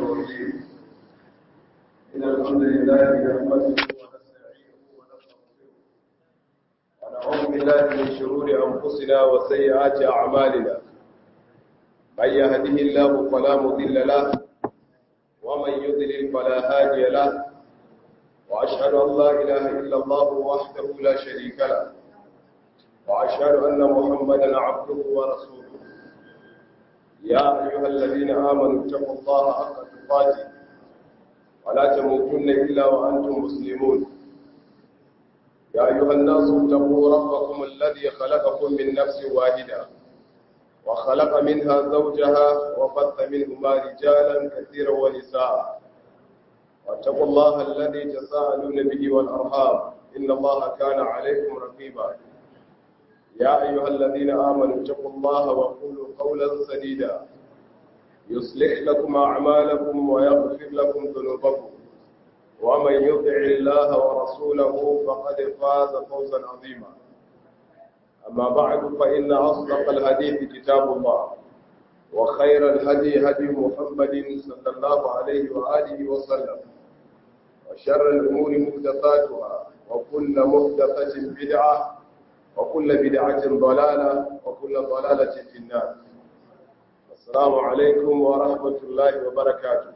الرجيم إن الحمد لله نحمده ونستعينه ونستغفره ونعوذ بالله من شرور أنفسنا وسيئات أعمالنا من يهده الله فلا مضل له ومن يضلل فلا هادي له وأشهد أن لا إله إلا الله وحده لا شريك له وأشهد أن محمدا عبده ورسوله يا أيها الذين آمنوا اتقوا الله حق تقاته ولا تموتن إلا وأنتم مسلمون يا أيها الناس اتقوا ربكم الذي خلقكم من نفس واحدة وخلق منها زوجها وبث منهما رجالا كثيرا ونساء واتقوا الله الذي تساءلون به والأرحام إن الله كان عليكم رقيبا يا أيها الذين آمنوا اتقوا الله وقولوا قولا سديدا يصلح لكم أعمالكم ويغفر لكم ذنوبكم ومن يطع الله ورسوله فقد فاز فوزا عظيما أما بعد فإن أصدق الحديث كتاب الله وخير الهدي هدي محمد صلى الله عليه وآله وسلم وشر الأمور محدثاتها وكل محدثة بدعة وكل بدعة ضلالة وكل ضلالة في النار السلام عليكم ورحمة الله وبركاته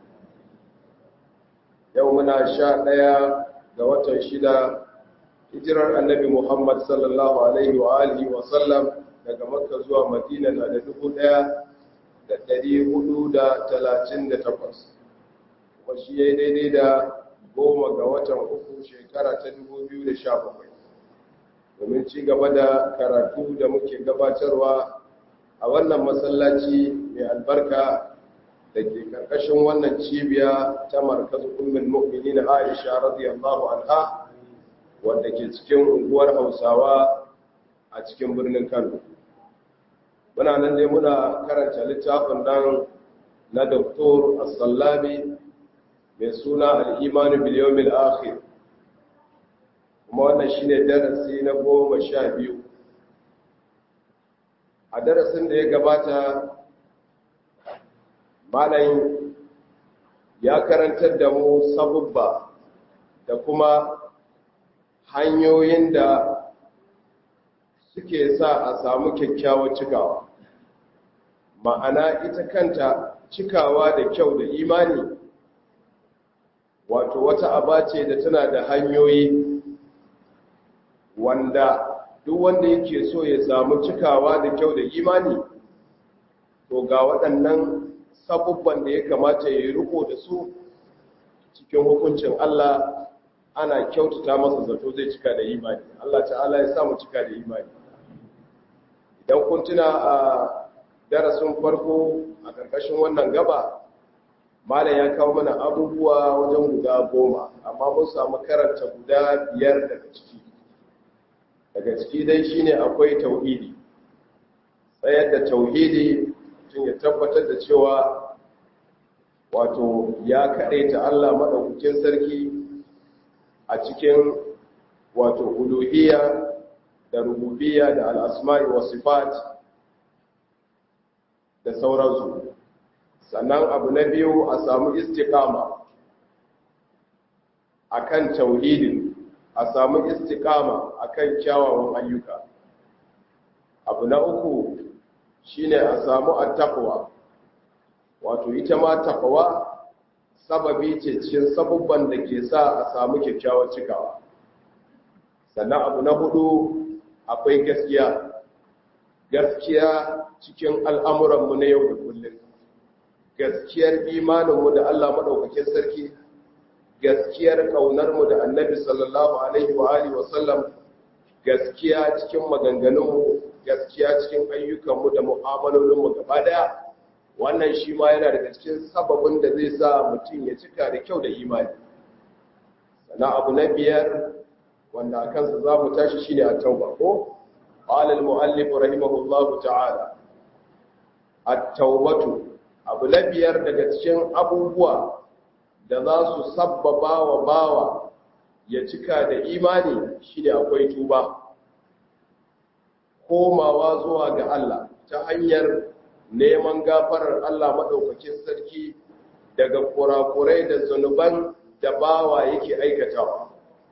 يومنا شاء ليا دوات شدا hijirar annabi Muhammad sallallahu alaihi wa alihi wa sallam daga Makka zuwa Madina na da dubu ɗaya da ɗari hudu da talatin da takwas kuma shi ya daidai da goma ga watan uku shekara ta dubu biyu da sha bakwai domin ci gaba da karatu da muke gabatarwa a wannan masallaci mai albarka da ke karkashin wannan cibiya ta markazu ummin mu'minin Aisha radiyallahu anha wanda ke cikin unguwar Hausawa a cikin birnin Kano muna nan dai muna karanta littafin nan na Dr. As-Sallabi mai suna Al-Iman bil Yawmil Akhir kuma wannan shi ne darasi na goma sha biyu a darasin da ya gabata malayin ya karantar da mu sabubba da kuma hanyoyin da suke sa a samu kyakkyawar cikawa ma'ana ita kanta cikawa da kyau da imani wato wata aba ce da tana da hanyoyi wanda duk wanda yake so ya samu cikawa da kyau da imani to ga waɗannan sabubban da ya kamata ya yi riko da su cikin hukuncin Allah ana kyautata masa zato zai cika da imani Allah ta'ala ya samu cika da imani idan kun tuna a darasin farko a ƙarƙashin wannan gaba malam ya kawo mana abubuwa wajen guda goma amma mun samu karanta guda biyar daga ciki daga ciki dai shine akwai tauhidi tsayar da tauhidi tun ya tabbatar da cewa wato ya ta Allah maɗaukakin sarki a cikin wato uluhiyya da rububiyya da al'asma'i wa sifat da sauransu sannan abu na biyu a samu istiqama akan tauhidin a samu istikama akan kyawawan ayyuka abu na uku shine a samu attaqwa wato ita ma taqwa sababi ce cikin sabubban da ke sa a samu kyakkyawar cikawa sannan abu na hudu akwai gaskiya gaskiya cikin al'amuranmu na yau da kullum gaskiyar imaninmu da Allah maɗaukakin sarki gaskiyar ƙaunarmu da annabi sallallahu alaihi wa alihi wa sallam gaskiya cikin maganganunmu gaskiya cikin ayyukanmu da mu'amalolinmu gaba daya wannan shi ma yana daga cikin sababin da zai sa mutum ya cika da kyau da imani sana abu na biyar wanda a kansa za mu tashi shi ne a tauba ko qala al-mu'allif rahimahullahu ta'ala at-taubatu abu na biyar daga cikin abubuwa da za su sabbaba wa bawa ya cika da imani shi ne akwai tuba komawa zuwa ga Allah ta hanyar neman gafarar Allah maɗaukakin sarki daga kurakurai da zunuban da bawa yake aikatawa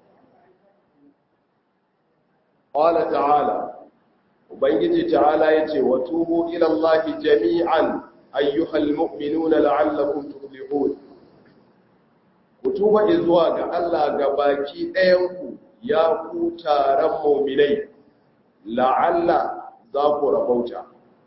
qala ta'ala ubangiji ta'ala yace wa tubu ila allahi jami'an ayyuhal mu'minuna la'allakum tuflihun ku tuba zuwa ga Allah ga baki ɗayanku ya ku taron mu'minai la'alla za ku rabauta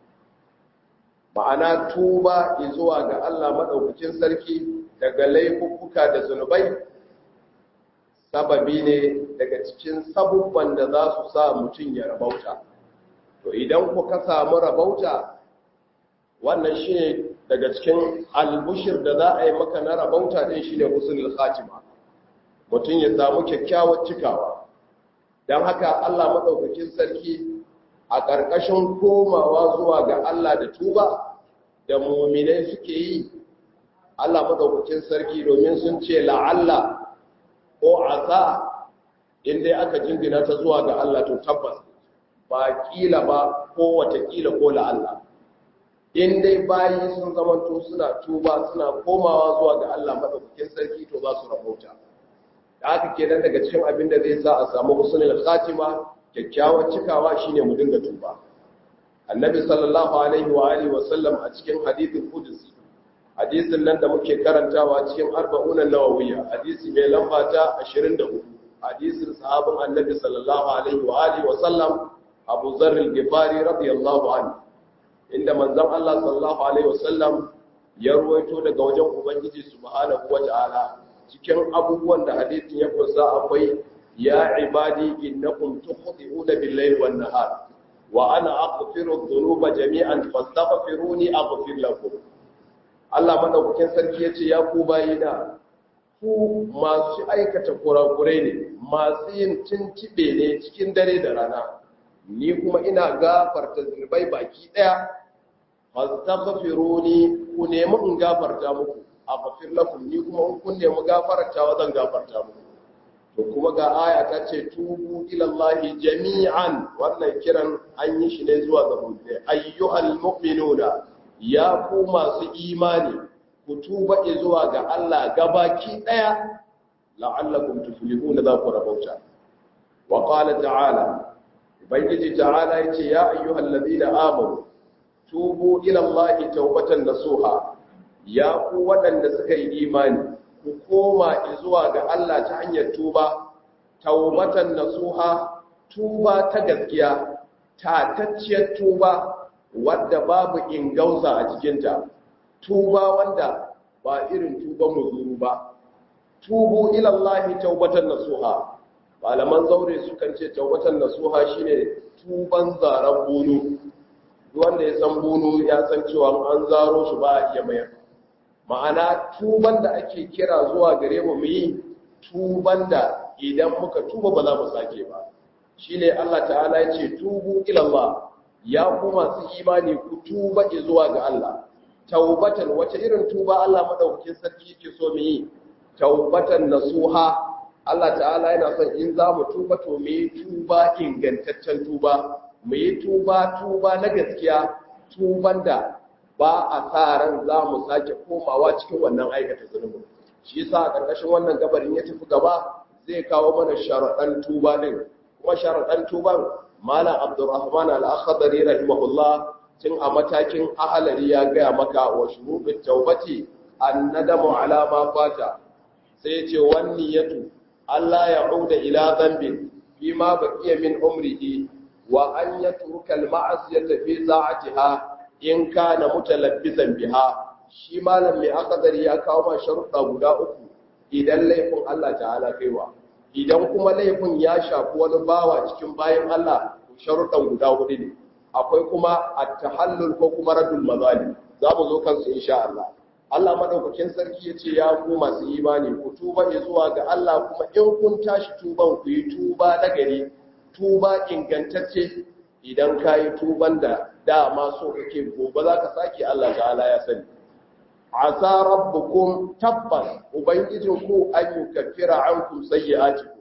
ma'ana tuba zuwa ga Allah maɗaukakin sarki daga laifuka da zunubai sababi ne daga cikin sabubban da za su sa mutum ya rabauta to idan ku ka samu rabauta wannan shi ne daga cikin albushir da za a yi maka na rabauta ɗin shi ne husnul khatima mutum ya samu kyakkyawar cikawa don haka Allah maɗaukakin sarki a ƙarƙashin komawa zuwa ga Allah da tuba da muminai suke yi Allah maɗaukakin sarki domin sun ce la'alla ko asa inda aka jingina ta zuwa ga Allah to tabbas ba ƙila ba ko watakila ko la'alla in dai bayi sun zamanto suna tuba suna komawa zuwa ga Allah maɗaukakin sarki to za su rahota da haka kenan daga cikin abin da zai sa a samu husnul khatima kyakkyawar cikawa shine mu dinga tuba annabi sallallahu alaihi wa alihi wa sallam a cikin hadithin qudsi hadisin nan da muke karantawa cikin arba'un an-nawawiyya hadisi mai lamba ta 24 hadisin sahabin annabi sallallahu alaihi wa alihi wa sallam Abu Dharr al-Ghifari radiyallahu anhu inda manzon Allah sallallahu alaihi wa sallam ya ruwaito daga wajen ubangiji subhanahu wa ta'ala cikin abubuwan da hadisin ya kusa akwai ya ibadi innakum tukhti'una bil-layli wan-nahar wa ana aghfiru dhunuba jami'an fastaghfiruni aghfir lakum Allah madaukakin sarki yace ya ku bayina ku masu aikata kurakurai ne masu yin tintibe ne cikin dare da rana ni kuma ina gafarta zunubai baki daya fastaghfiruni ku nemi in gafarta muku aghfir lakum ni kuma in kun nemi gafartawa zan gafarta muku to kuma ga aya ta ce tubu ilallahi jami'an wannan kiran an yi shi ne zuwa ga mu'mini ayyuhal mu'minuna ya ku masu imani ku tuba zuwa ga Allah gabaki daya la'allakum tuflihuna za ku rabauta wa qala ta'ala ubangiji ta'ala yace ya ayyuhal ladina amanu tubu ilallahi tawbatan nasuha ya ku waɗanda suka yi imani ku koma zuwa ga Allah ta hanyar tuba taubatan nasuha tuba ta gaskiya tatacciyar tuba wadda babu ingauza a cikinta tuba wanda ba irin tuba muzuru ba tubu ilallahi taubatan nasuha malaman zaure sukan ce taubatan nasuha shine tuban zaren bunu wanda ya san bunu ya san cewa an zaro shi ba a iya mayar ma'ana tuban da ake kira zuwa gare mu mu yi tuban da idan muka tuba ba za mu sake ba shine Allah ta'ala ya ce tubu ilallah ya ku masu imani ku tuba zuwa ga Allah taubatan wace irin tuba Allah madaukakin sarki yake so mu yi taubatan nasuha Allah ta'ala yana son in za mu tuba to mu yi tuba ingantaccen tuba mu yi tuba tuba na gaskiya tuban da ba a sa ran za mu sake komawa cikin wannan aikata zunubin shi yasa a ƙarƙashin wannan gabarin ya tafi gaba zai kawo mana sharaɗan tuba din kuma sharaɗan tuban malam abdurrahman al-akhdari rahimahullah tun a matakin ahalari ya gaya maka wa shurubin taubati annadamu ala ma fata sai ce wani yatu Allah ya uda ila dhanbin bima baqiya min umrihi wa an yatruka al-ma'siyata fi sa'atiha in kana mutalabbisan biha shi malam mai akadari ya kawo ma sharuɗa guda uku idan laifin Allah ta'ala kaiwa idan kuma laifin ya shafi wani bawa cikin bayan Allah sharuɗan guda hudu ne akwai kuma at-tahallul ko kuma radul mazali za mu zo kansu insha Allah Allah madaukakin sarki yace ya ku masu imani ku tuba zuwa ga Allah kuma in kun tashi tuban ku yi tuba na gari tuba ingantacce idan ka yi tuban da dama so kake gobe za ka sake Allah ta'ala ya sani asa rabbukum tabbas ubangijinku an yukaffira ankum sayyi'atikum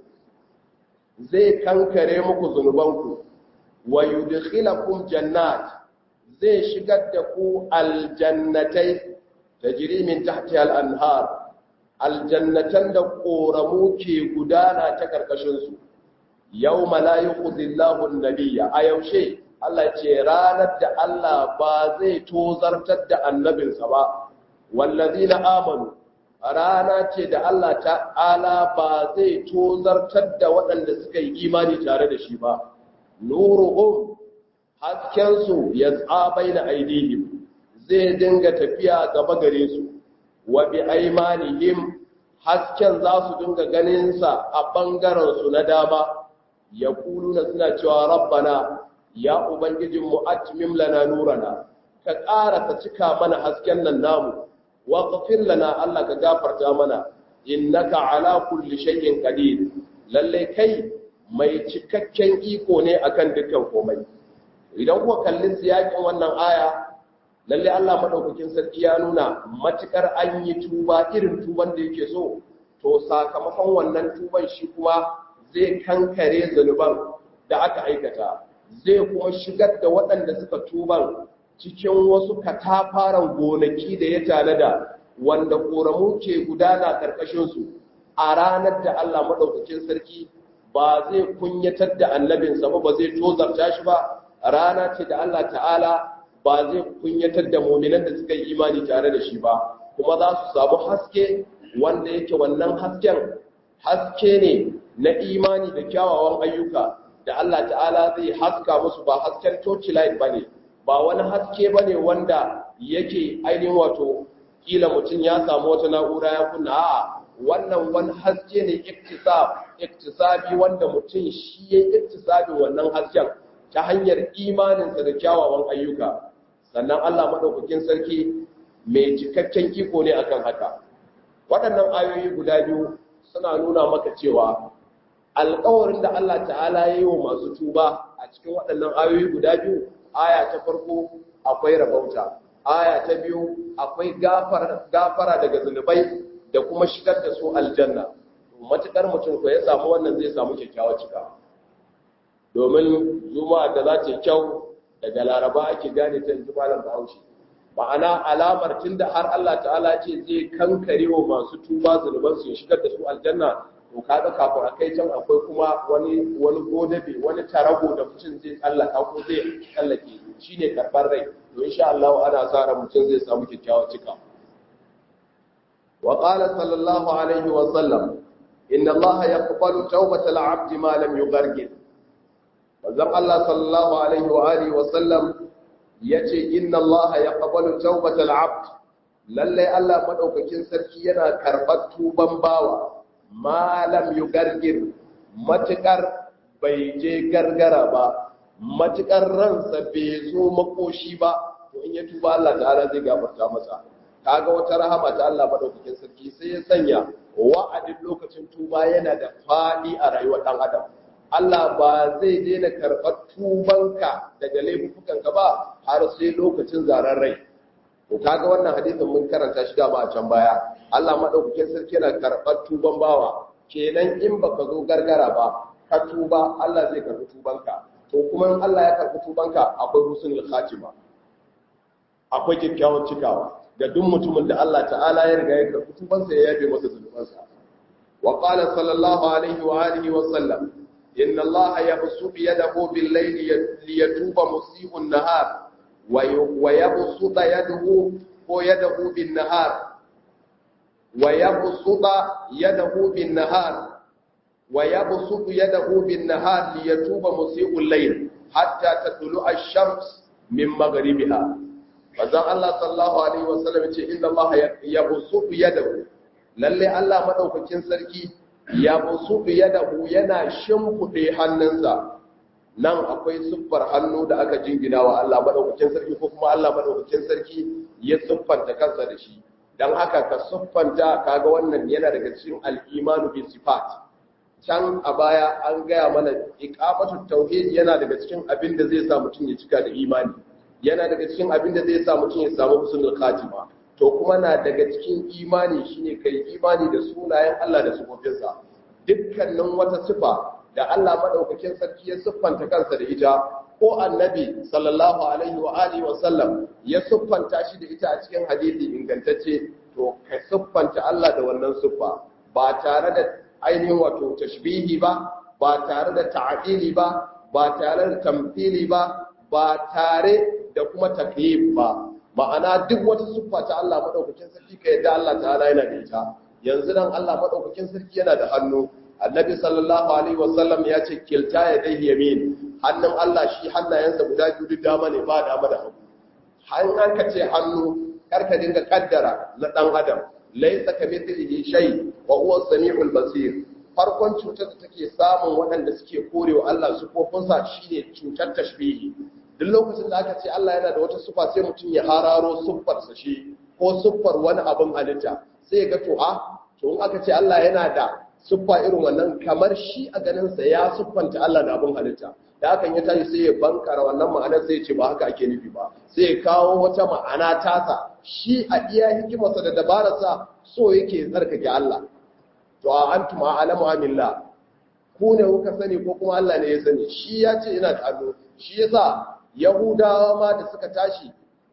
zai kankare muku zunubanku wa yudkhilakum jannat zai shigar da ku aljannatai tajri min tahtiha al-anhar aljannatan da koramu ke gudana ta karkashin su yawma la yukhzillahu an-nabiyya a yaushe Allah ce ranar da Allah ba zai tozartar da annabinsa ba wallazina amanu rana ce da Allah ta'ala ba zai tozartar da waɗanda suka yi imani tare da shi ba nuruhum haskensu ya tsabai na aidihim zai dinga tafiya gaba gare su wa bi aimanihim hasken za su dinga ganinsa a ɓangarensu na dama ya kuluna suna cewa rabbana ya ubangijinmu atmim lana nurana ka ƙara ka cika mana hasken nan namu waghfir lana Allah ka gafarta mana innaka ala kulli shay'in qadir lalle kai mai cikakken iko ne akan dukkan komai idan kuka kalli siyakin wannan aya lalle Allah madaukakin sarki ya nuna matukar an yi tuba irin tuban da yake so to sakamakon wannan tuban shi kuma zai kankare zanuban da aka aikata zai kuma shigar da waɗanda suka tuban cikin wasu katafaren gonaki da ya tanada wanda ƙoramu ke gudana ƙarƙashinsu a ranar da Allah maɗaukakin sarki ba zai kunyatar da annabinsa ba ba zai tozarta shi ba rana ce da Allah ta'ala ba zai kunyatar da muminan da suka yi imani tare da shi ba kuma za su samu haske wanda yake wannan hasken haske ne na imani da kyawawan ayyuka da Allah ta'ala zai haska musu ba hasken torchlight ba ne ba wani haske ba ne wanda yake ainihin wato kila mutum ya samu wata na'ura ya kunna a wannan wani haske ne iktisabi wanda mutum shi ya iktisabi wannan hasken ta hanyar imaninsa da kyawawan ayyuka sannan Allah maɗaukakin sarki mai cikakken iko ne akan haka waɗannan ayoyi guda biyu suna nuna maka cewa alƙawarin da Allah ta'ala ya yi wa masu tuba a cikin waɗannan ayoyi guda biyu aya ta farko akwai rabauta aya ta biyu akwai gafara daga zunubai da kuma shigar da su aljanna matukar mutum ko ya samu wannan zai samu kyakkyawar cika domin juma'a da za ta kyau daga laraba ake gane ta yanzu malam bahaushe ma'ana alamar tunda har Allah ta'ala ce zai kankare wa masu tuba zunuban su ya shigar da su aljanna to kaga kafin a kai can akwai kuma wani wani godabe wani tarago da mutum zai tsallaka ko zai tsallake shine karbar rai to insha Allah ana sa ran mutum zai samu kyakkyawar cika wa qala sallallahu alaihi wa sallam inna Allah yaqbalu tawbatal 'abdi ma lam yughargir manzon Allah sallallahu alaihi wa alihi wa sallam yace inna Allah yaqbalu tawbatal 'abd lalle Allah madaukakin sarki yana karbar tuban bawa malam yu gargir matukar bai je gargara ba matukar ransa bai zo makoshi ba to in ya tuba Allah ta'ala zai gafarta masa kaga wata rahama ta Allah madaukakin sarki sai ya sanya wa'adin lokacin tuba yana da fadi a rayuwar dan adam Allah ba zai daina karɓar tubanka daga laifukanka ba har sai lokacin zaren rai to kaga wannan hadisin mun karanta shi da ba a can baya Allah madaukakin sarki yana karɓar tuban bawa kenan in baka zo gargara ba ka tuba Allah zai karɓi tubanka to kuma in Allah ya karɓi tubanka akwai husnul khatima akwai kyakkyawan cikawa ga duk mutumin da Allah ta'ala ya riga ya karɓi tubansa ya yabe masa zunubansa wa qala sallallahu alaihi wa alihi wa sallam inna Allah yabsutu yadahu bil layli liyatuba musii'un nahar wa yabsutu yadahu ko yadahu bin nahar ويبسط يده بالنهار ويبسط يده بالنهار ليتوب مسيء الليل حتى تطلع الشمس من مغربها فذا الله صلى الله عليه وسلم yace inna Allah yabsutu yadahu lalle Allah madaukakin sarki yabsutu yadahu yana shimfude hannunsa nan akwai siffar hannu da aka jingina wa Allah madaukakin sarki ko kuma Allah madaukakin sarki ya siffanta kansa da shi don haka ka siffanta kaga wannan yana daga cikin al'imanu bin sifat can a baya an gaya mana iqamatu tauhid yana daga cikin abin da zai sa mutum ya cika da imani yana daga cikin abin da zai sa mutum ya samu husnul khatima to kuma na daga cikin imani shine kai imani da sunayen Allah da sifofinsa dukkanin wata sifa da Allah madaukakin sarki ya siffanta kansa da ita ko annabi sallallahu alaihi wa alihi wa sallam ya siffanta shi da ita a cikin hadisi ingantacce to ka siffanta Allah da wannan siffa ba tare da ainihin wato tashbihi ba ba tare da ta'dili ba ba tare da tamthili ba ba tare da kuma takyif ba ma'ana duk wata siffa ta Allah madaukakin sarki ka yadda Allah ta'ala yana da ita yanzu nan Allah madaukakin sarki yana da hannu annabi sallallahu alaihi wasallam ya ce kilta ya dai yamin hannun Allah shi hannayensa guda biyu duk dama ne ba dama da hagu hannun ka ce hannu karka dinga kaddara na dan adam laysa kamithlihi shay wa huwa as-sami'ul basir farkon cutar da take samun waɗanda suke korewa Allah sufofinsa shine cutar tashbihi duk lokacin da aka ce Allah yana da wata sufa sai mutum ya hararo siffarsa shi ko siffar wani abin halitta sai ga to a to in aka ce Allah yana da siffa irin wannan kamar shi a ganinsa ya siffanta Allah da abin halitta da hakan ya tashi sai ya bankara wannan ma'anar sai ya ce ba haka ake nufi ba sai ya kawo wata ma'ana tasa shi a iya hikimarsa da dabararsa so yake tsarkake Allah to a antum a'lamu amillah ku ne kuka sani ko kuma Allah ne ya sani shi ya ce ina da hannu shi yasa yahudawa ma da suka tashi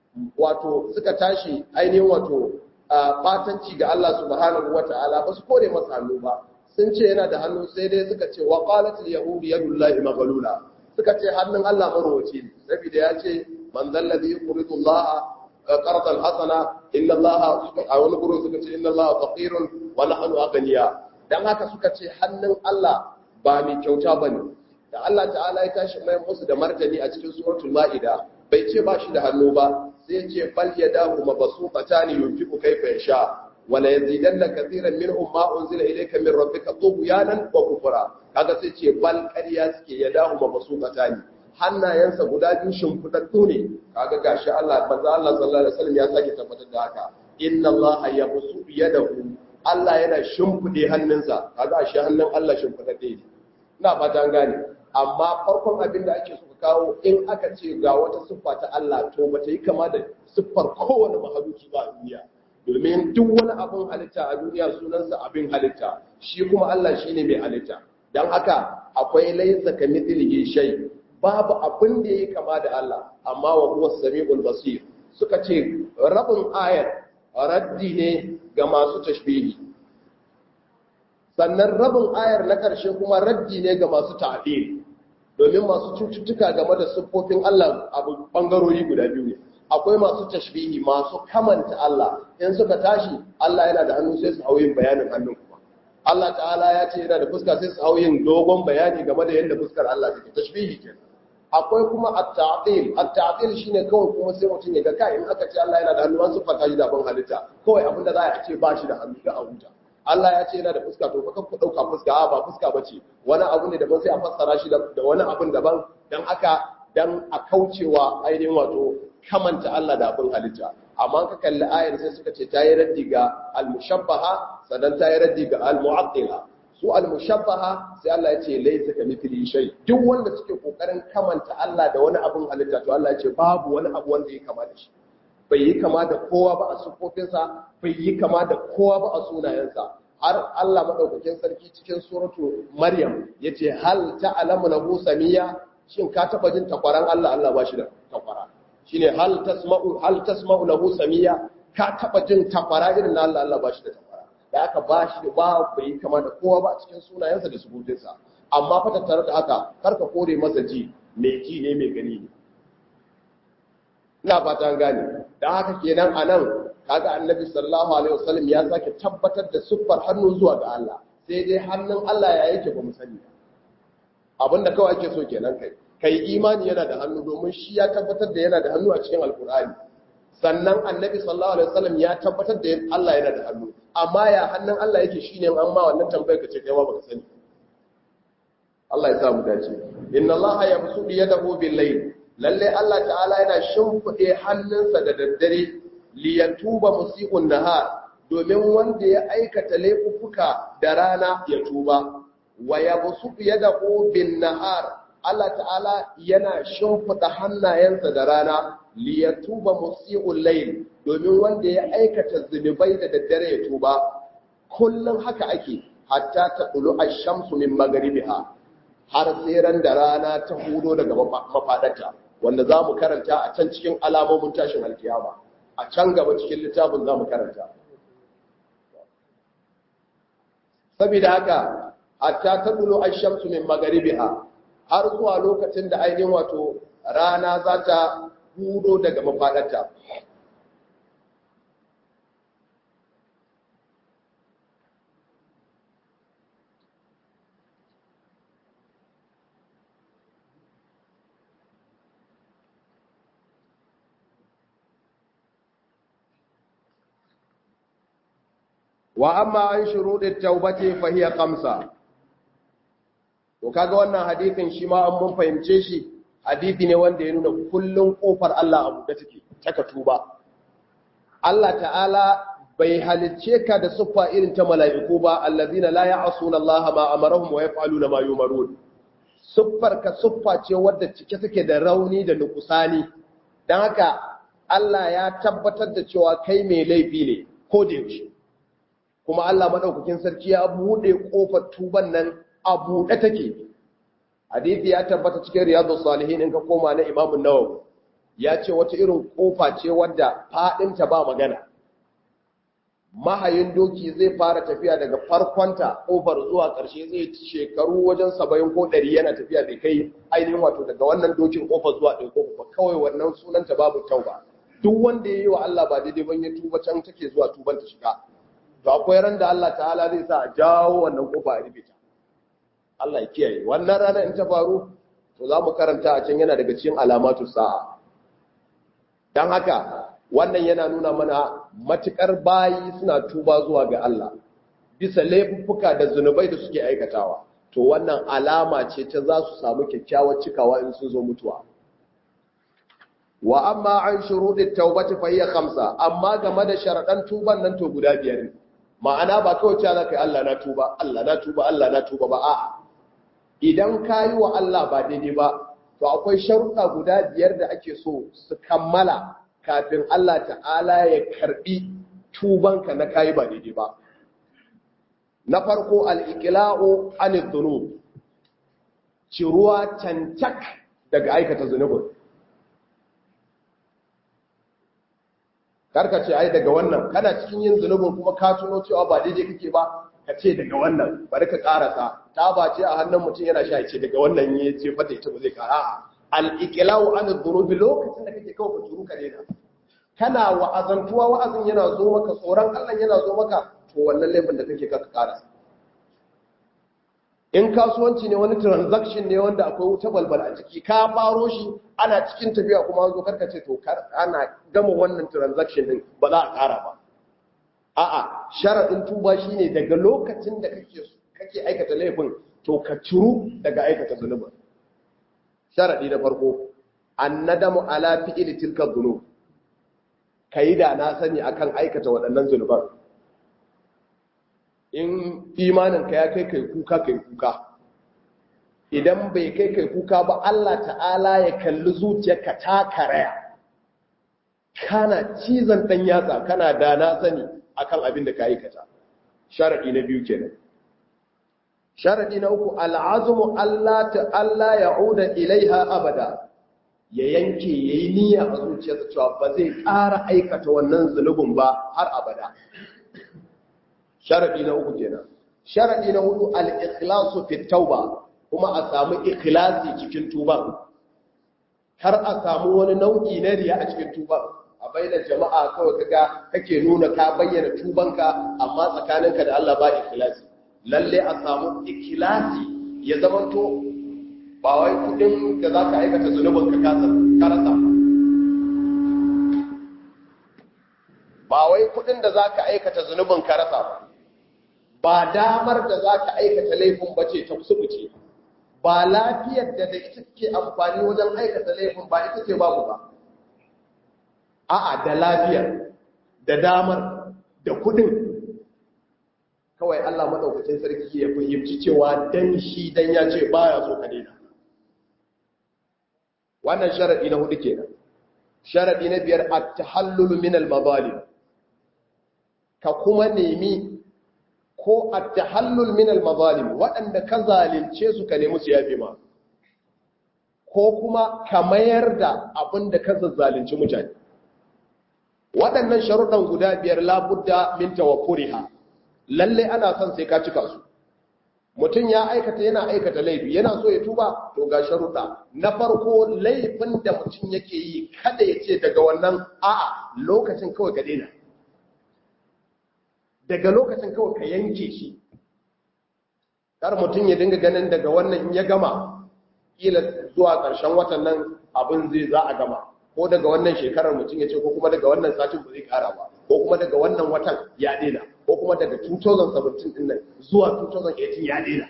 wato suka tashi ainihin wato batanci ga Allah subhanahu wata'ala ba su kore masa hannu ba sun ce yana da hannu sai dai suka ce wa qalat al yahud yadullahi maghlula suka ce hannun Allah marwaci ne saboda ya ce man zallazi yuridu Allah qardan hasana inna Allah a wani gurin suka ce inna Allah faqirun wa nahnu aghniya dan haka suka ce hannun Allah ba mai kyauta bane da Allah ta'ala ya tashi mai musu da martani a cikin suratul ma'ida bai ce ba shi da hannu ba sai ce bal yadahu mabsuqatan yunfiqu kayfa yasha wala yazidanna katiran minhum ma unzila ilayka min rabbika tughyanan wa kufra kaga sai ce bal ƙarya suke yadahu mabsuqatan hannayensa guda biyu shimfidaddu ne kaga gashi Allah manzo Allah sallallahu alaihi wasallam ya sake tabbatar da haka inna Allah yabsu yadahu Allah yana shimfide hannunsa kaga shi hannun Allah shimfidadde ne ina fata an gane amma farkon abin da ake so ka kawo in aka ce ga wata siffa ta Allah to ba ta yi kama da siffar kowane mahaluki ba a duniya domin duk wani abin halitta a duniya sunansa abin halitta shi kuma Allah shi ne mai halitta don haka akwai laisa ka mithlihi shay babu abin da yake kama da Allah amma wa huwa samiul basir suka ce rabin ayat raddi ne ga masu tashbihi sannan rabin ayar na ƙarshe kuma raddi ne ga masu ta'dil domin masu cututtuka game da siffofin Allah abu bangarori guda biyu ne akwai masu tashbihi masu kamanta Allah in suka tashi Allah yana da hannu sai su hau yin bayanin hannun kuma Allah ta'ala ya ce yana da fuska sai su hau yin dogon bayani game da yadda fuskar Allah take tashbihi ke akwai kuma at-ta'til at-ta'til shine kawai kuma sai mutum ya ga kai in aka ce Allah yana da hannu an siffanta shi da ban halitta kawai abin da za a ce ba shi da hannu da a huta Allah ya ce yana da fuska to fa ku dauka fuska a ba fuska bace wani abu ne daban sai a fassara shi da wani abun daban dan haka dan a kaucewa ainihin wato kamanta Allah da abin halitta amma ka kalli ayar sai suka ce ta yi raddi ga al-mushabbaha sannan ta yi raddi ga al-mu'attila su al-mushabbaha sai Allah ya ce laysa ka mithli shay duk wanda suke kokarin kamanta Allah da wani abin halitta to Allah ya ce babu wani abu wanda ya kama da shi bai yi kama da kowa ba a sufofinsa bai yi kama da kowa ba a sunayensa har Allah madaukakin sarki cikin suratu Maryam yace hal ta'lamu lahu samiyya shin ka taba jin takwaran Allah Allah ba shi da takwara shine hal tasma'u hal tasma'u lahu samiyya ka taba jin takwara irin na Allah Allah ba shi da takwara da aka ba shi da ba bai yi kama da kowa ba a cikin sunayensa da sufofinsa amma fa tattare da haka karka kore masa ji mai ji ne mai gani ne ina fata gane dan haka kenan anan kaga annabi sallallahu alaihi wasallam ya sake tabbatar da siffar hannu zuwa ga Allah sai dai hannun Allah ya yake ba mu sani abinda kawai ake so kenan kai kai imani yana da hannu domin shi ya tabbatar da yana da hannu a cikin alkur'ani sannan annabi sallallahu alaihi wasallam ya tabbatar da Allah yana da hannu amma ya hannun Allah yake shine an ma wannan tambayar ka ce kai ma baka sani Allah ya sa mu dace inna Allah yabsutu yadahu bil layl lalle Allah ta'ala yana shimfide hannunsa da daddare liyatuba musiqun nahar domin wanda ya aikata laifuffuka da rana ya tuba wa yabsutu yadahu bin nahar Allah ta'ala yana shimfida hannayensa da rana liyatuba musiqul layl domin wanda ya aikata zunubai da daddare ya tuba kullum haka ake hatta ta dulu ash-shamsu min maghribiha har tseren da rana ta hudo daga mafaɗarta wanda za mu karanta a can cikin alamomin tashin alkiyama a can gaba cikin littafin za mu karanta saboda haka hatta ta dulo an shamsu min magaribiha har zuwa lokacin da ainihin wato rana za ta hudo daga mafaɗarta wa amma an shuruɗin taubati fahiya kamsa to kaga wannan hadithin shi ma an mun fahimce shi hadithi ne wanda ya nuna kullum kofar Allah abu da take taka tuba Allah ta'ala bai halicce ka da siffa irin ta mala'iku ba allazina la ya'suna Allah ma amarahum wa yaf'aluna ma yumarun siffar ka siffa ce wadda cike take da rauni da nukusani dan haka Allah ya tabbatar da cewa kai mai laifi ne ko da yaushe kuma Allah madaukakin sarki ya bude kofar tuban nan a bude take hadisi ya tabbata cikin riyadus salihin in ka koma na Imam an-Nawawi ya ce wata irin kofa ce wadda fadin ta ba magana mahayin doki zai fara tafiya daga farkonta kofar zuwa ƙarshe zai shekaru wajen 70 ko 100 yana tafiya bai kai ainihin wato daga wannan dokin kofar zuwa ɗaya kofa kawai wannan sunanta babu tauba duk wanda ya yi wa Allah ba daidai ban ya tuba can take zuwa tuban ta shiga to akwai ran da Allah ta'ala zai sa a jawo wannan kofa a rubuta Allah ya kiyaye wannan rana in ta faru to za mu karanta a can yana daga cikin alamatu sa'a dan haka wannan yana nuna mana matukar bayi suna tuba zuwa ga Allah bisa laifuffuka da zunubai da suke aikatawa to wannan alama ce ta za su samu kyakkyawar cikawa in sun zo mutuwa wa amma an shuruɗin taubati fa hiya khamsa amma game da sharaɗan tuban nan to guda biyar ne ma'ana ba kawai cewa zaka yi Allah na tuba Allah na tuba Allah na tuba ba a'a idan ka yi wa Allah ba daidai ba to akwai sharuɗa guda biyar da ake so su kammala kafin Allah ta'ala ya karbi tubanka na kayi ba daidai ba na farko al-iqla'u anil dhunub ciruwa cancak daga aikata zunubin karka ce ai daga wannan kana cikin yin zunubin kuma ka tuno cewa ba daidai kake ba ka ce daga wannan bari ka karasa ta ba ce a hannun mutum yana sha ce daga wannan ya ce fata ita ba zai kara a al-iqla'u an dhunubi lokacin da kake kawai ka turu ka daina kana wa'azantuwa wa'azin yana zo maka tsoron Allah yana zo maka to wannan laifin da kake ka karasa in kasuwanci ne wani transaction ne wanda akwai wuta balbal a ciki ka faro shi ana cikin tafiya kuma an zo karka ce to ana gama wannan transaction din ba za a kara ba a'a sharadin tuba shine daga lokacin da kake kake aikata laifin to ka ciru daga aikata zunubin sharadi na farko annadamu ala fi'li tilka dhunub kai da na sani akan aikata waɗannan zunuban in imaninka ya kai kai kuka kai kuka idan bai kai kai kuka ba Allah ta'ala ya kalli zuciyarka ta karaya kana cizon dan yatsa kana da na sani akan abin da ka aikata sharadi na biyu kenan sharadi na uku al'azmu Allah ta'ala ya'uda ilaiha abada ya yanke yayi niyya a zuciyarsa cewa ba zai ƙara aikata wannan zulubin ba har abada sharadi na uku kenan sharadi na hudu al-ikhlasu fi tauba kuma a samu ikhlasi cikin tuba har a samu wani nau'i na riya a cikin tuba a bainar jama'a kawai kaga kake nuna ka bayyana tubanka amma tsakaninka da Allah ba ikhlasi lalle a samu ikhlasi ya zamanto ba wai kudin da zaka aikata zunubin ka karasa ba wai kudin da zaka aikata zunubin ka rasa ba ba damar da za ka aikata laifin ba ce ta kusurbuce ba lafiyar da da ita ke amfani wajen aikata laifin ba ita ce babu ba a'a da lafiyar da damar da kudin kawai Allah maɗaukacin sarki ya fahimci cewa dan shi dan ya ce baya so ka daina wannan sharadi na hudu kenan sharadi na biyar at-tahallul min al-mazalim ka kuma nemi ko at-tahallul min al-mazalim waɗanda ka zalunce su ka nemi su yafe ma ko kuma ka mayar da abin da ka zalunci mutane waɗannan sharuɗan guda biyar labudda min tawaffuriha lalle ana son sai ka cika su mutum ya aikata yana aikata laifi yana so ya tuba to ga sharuɗa na farko laifin da mutum yake yi kada ya ce daga wannan a'a lokacin kawai ka daina daga lokacin kawai ka yanke shi kar mutum ya dinga ganin daga wannan in ya gama kila zuwa ƙarshen watan nan abin zai za a gama ko daga wannan shekarar mutum ya ce ko kuma daga wannan satin ba zai kara ba ko kuma daga wannan watan ya daina ko kuma daga 2017 din nan zuwa 2018 ya daina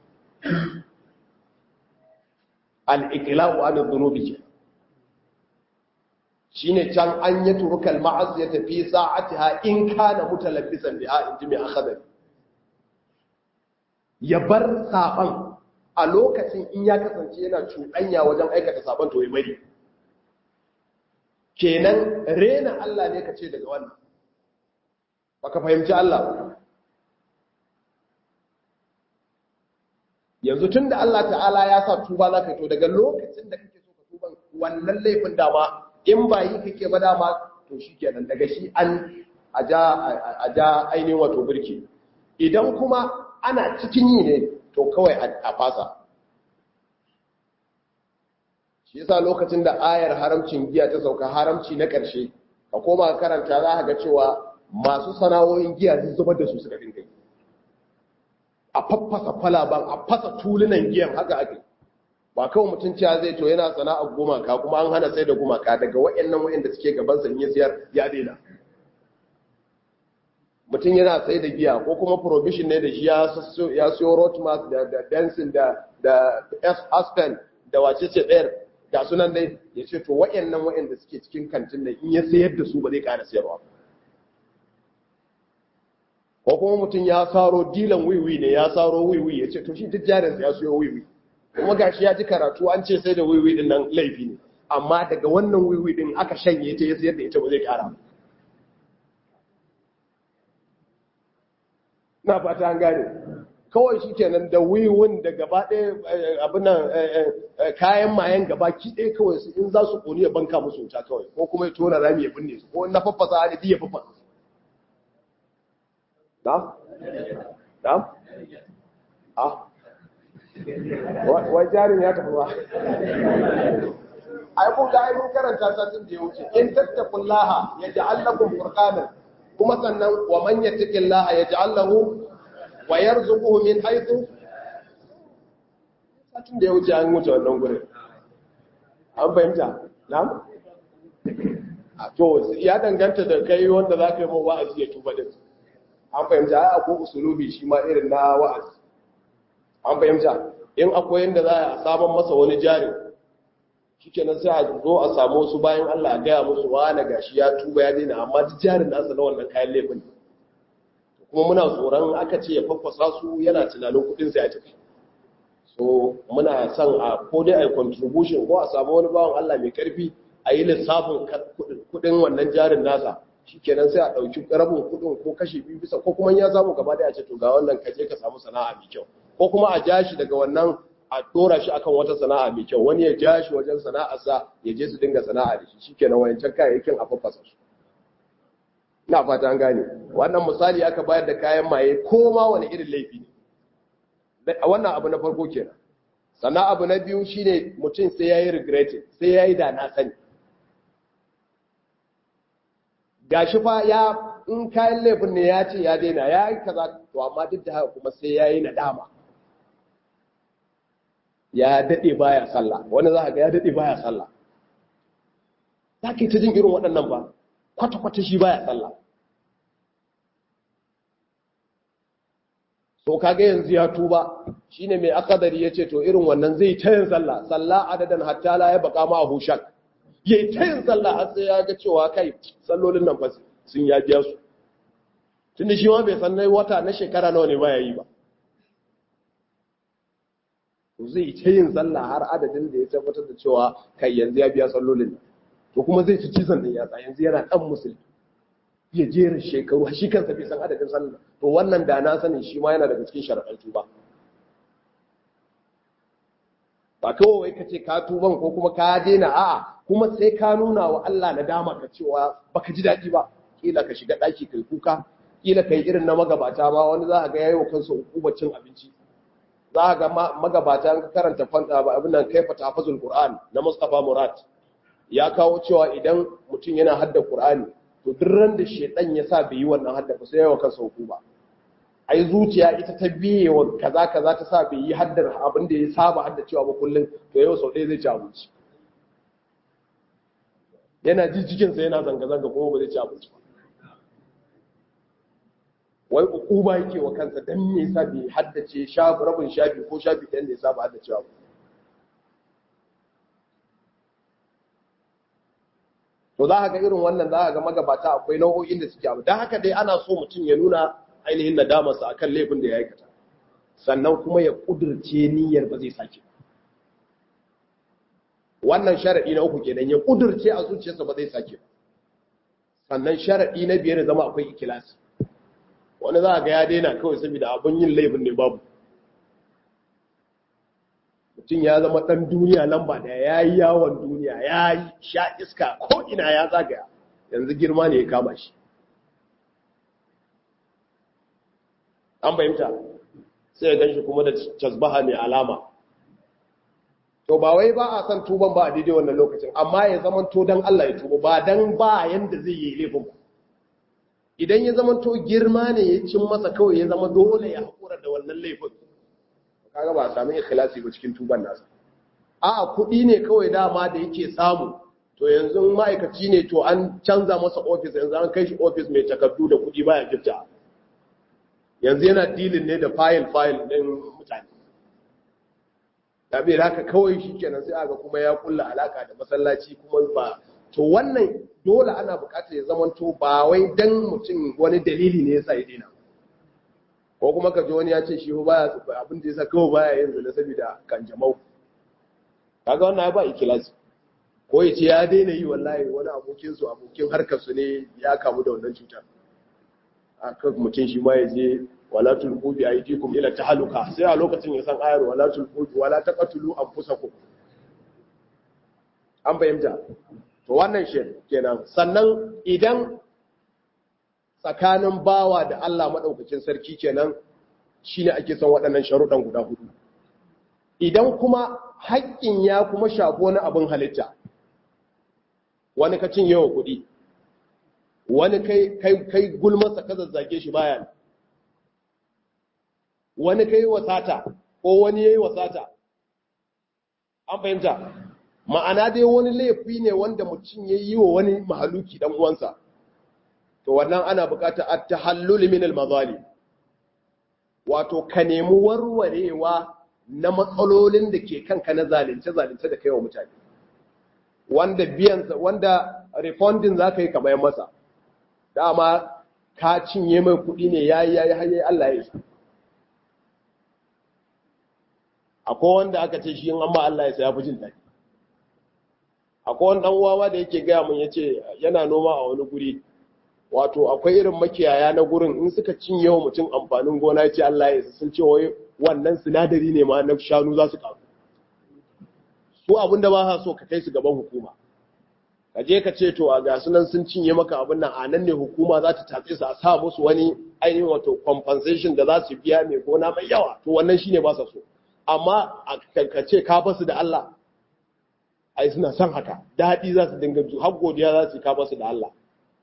al-iqla'u an dhunubi shine can an yi turukal ma'aziyata fi sa'atiha in kana mutalabbisan biha in ji mai akhadari ya bar saban a lokacin in ya kasance yana cuɗanya wajen aikata saban to ya bari kenan rena Allah ne ka ce daga wannan baka fahimci Allah ba yanzu tun da Allah ta'ala ya sa tuba za ka to daga lokacin da kake so ka tuba wannan laifin dama in ba yi kake ba dama to shi kenan daga shi an a ja ainihin wato birki idan kuma ana cikin yi ne to kawai a fasa shi yasa lokacin da ayar haramcin giya ta sauka haramci na ƙarshe ka koma karanta za ka ga cewa masu sana'o'in giya sun zubar da su suka dinga yi a faffasa kwalaban a fasa tulunan giyan haka ake ba kawai mutum cewa zai to yana sana'ar gumaka kuma an hana sai da gumaka daga waɗannan waɗanda suke gaban sa ya siyar ya daina mutum yana sai da giya ko kuma provision ne da shi ya siyo rotmas da dancing da da aspen da wace ce ɗayar ga sunan dai ya ce to waɗannan waɗanda suke cikin kantin nan in ya sayar da su ba zai ƙara sayarwa ko kuma mutum ya saro dilan wiwi ne ya saro wiwi ya ce to shi duk jarinsa ya siyo wiwi kuma gashi ya ji karatu an ce sai da wiwi din nan laifi ne amma daga wannan wiwi din aka shanye ta ya sayar da ita ba zai ƙara na fata an gane kawai shi kenan da wiwin da gaba ɗaya abinan kayan mayan gaba ki ɗaya kawai su in za su ƙoni ya banka musu wuta kawai ko kuma ya tona rami ya binne su ko na faffasa a ya faffasa su da? da? a? wai jarin ya tafi ba ai kun ga ai mun karanta satin da ya wuce in tattakullaha ya ja'allakum furqanan kuma sannan wa man yattaqillaha yaj'al lahu wa yarzuquhu min haythu satin da ya wuce an wuce wannan gurin an fahimta na'am to ya danganta da kai wanda za ka yi mawa wa'azi ya tuba din an fahimta ai akwai usulubi shi ma irin na wa'azi an fahimta in akwai yanda za a saman masa wani jari shikenan sai a zo a samu wasu bayan Allah a gaya musu wani gashi ya tuba ya daina amma duk jarin nasa na wannan kayan laifin kuma muna tsoron aka ce ya faffasa su yana tunanin kudin sai a tafi so muna son a ko dai a yi contribution ko a samu wani bawan Allah mai karfi a yi lissafin kudin wannan jarin nasa shikenan sai a ɗauki rabin kudin ko kashi biyu bisa ko kuma ya samu gaba da a ce to ga wannan ka je ka samu sana'a mai kyau ko kuma a ja shi daga wannan a dora shi akan wata sana'a mai kyau wani ya ja shi wajen sana'arsa ya je su dinga sana'a da shi shikenan wayancan kayayyakin a faffasa su ina fata an gane wannan misali aka bayar da kayan maye ko ma wani irin laifi ne wannan abu na farko kenan sannan abu na biyu shine mutum sai yayi regretting sai yayi da na sani gashi fa ya in kayan laifin ne ya ce ya daina ya yi kaza to amma duk da haka kuma sai yayi nadama ya dade baya sallah wani za ka ga ya dade baya sallah za ka yi ta jin irin waɗannan ba kwata-kwata shi baya sallah so kaga yanzu ya tuba shine mai akadari yace to irin wannan zai ta yin sallah sallah adadan hatta la ya baka ma abu shak yayi ta yin sallah har sai ya ga cewa kai sallolin nan fa sun ya biya su tunda shi ma bai san nai wata na shekara nawa ne baya yi ba to zai ta yin sallah har adadin da ya tabbatar da cewa kai yanzu ya biya sallolin to kuma zai ci cizon din yatsa yanzu yana dan musulmi ya jera shekaru shi kansa bai san adadin sallah to wannan da na sanin shi ma yana daga cikin sharaɗan tuba ba kawai ka ce ka tuban ko kuma ka daina a'a kuma sai ka nuna wa Allah na dama ka cewa baka ji daɗi ba kila ka shiga ɗaki kai kuka kila kai irin na magabata ma wani za a ga yayi wa kansa hukumacin abinci za a ga magabata an karanta abin nan kaifa tafazul qur'an na Mustafa Murad ya kawo cewa idan mutum yana hadda qur'ani to duk ran da shedan ya sa bai yi wannan hadda ba sai yayi wa kansa hukuma ai zuciya ita ta biye wa kaza kaza ta sa bai yi haddar abin da ya saba hadda cewa ba kullun to yau sau ɗaya zai ci abinci yana ji cikinsa yana zanga-zanga kuma ba zai ci abinci ba wai ukuba yake wa kansa dan me yasa bai haddace shafi rabin shafi ko shafi ɗayan da ya saba haddacewa ba to za ka ga irin wannan za ka ga magabata akwai nau'o'in da suke abu don haka dai ana so mutum ya nuna ainihin nadamarsa akan laifin da ya aikata sannan kuma ya kudurce niyyar ba zai sake wannan sharaɗi na uku kenan ya kudurce a zuciyarsa ba zai sake ba sannan sharaɗi na biyar zama akwai ikilasi wani za a ga ya daina kawai saboda abin yin laifin ne babu mutum ya zama ɗan duniya lamba da ya yi yawon duniya ya yi sha iska ko ina ya zagaya yanzu girma ne ya kama shi an fahimta sai ya ganshi kuma da casbaha mai alama to ba wai ba a san tuban ba a daidai wannan lokacin amma ya zama to don Allah ya tuba ba don ba yanda zai yi laifin ku idan ya zama to girma ne ya cin masa kawai ya zama dole ya haƙura da wannan laifin kaga ba a sami ikhlasi ba cikin tuban nasa a'a kuɗi ne kawai dama da yake samu to yanzu ma'aikaci ne to an canza masa ofis yanzu an kai shi ofis mai takardu da kuɗi baya gifta yanzu yana dilin ne da fayil fayil ɗin mutane tabi haka kawai shi kenan sai aga kuma ya kulla alaka da masallaci kuma ba to wannan dole ana bukatar ya zama to ba wai dan mutum wani dalili ne yasa ya dina ko kuma ka ji wani ya ce shi baya abin da yasa kawai baya yin zina saboda kanjamau kaga wannan ba ikilasi ko ya ce ya daina yi wallahi wani abokin su abokin harkar su ne ya kamu da wannan cutar aka mutum shi ma ya je wala tulqu bi aydikum ila tahaluka sai a lokacin ya san ayar wala tulqu wala taqtulu anfusakum an fahimta to wannan shi kenan sannan idan tsakanin bawa da Allah madaukakin sarki kenan shine ake son waɗannan sharuɗan guda hudu idan kuma haƙƙin ya kuma shafi wani abin halitta wani ka cinye wa kuɗi wani kai kai kai gulmasa ka zazzage shi baya wani kai wasata ko wani yayi wasata an fahimta ma'ana dai wani laifi ne wanda mutum ya yi wa wani mahaluki dan uwansa to wannan ana bukatar at-tahallul min al-mazalim wato ka nemi warwarewa na matsalolin da ke kanka na zalunce zalunce da kai wa mutane wanda biyan wanda refunding zaka yi kamar masa dama ka cinye mai kuɗi ne yayi yayi har Allah ya isa akwai wanda aka ce shi in an ba Allah ya sa ya fi jin daɗi akwai wani ɗan uwa da yake gaya mun yace yana noma a wani guri wato akwai irin makiyaya na gurin in suka cinye wa mutum amfanin gona yace Allah ya sun ce wai wannan sinadari ne ma na shanu za su karu su abinda ba sa so ka kai su gaban hukuma ka je ka ce to a ga sunan sun cinye maka abin nan a nan ne hukuma za ta tatse su a sa musu wani ainihin wato compensation da za su biya mai gona mai yawa to wannan shine ba sa so amma ka ce ka basu da Allah ai suna son haka daɗi za su dinga ju har godiya za su ka basu da Allah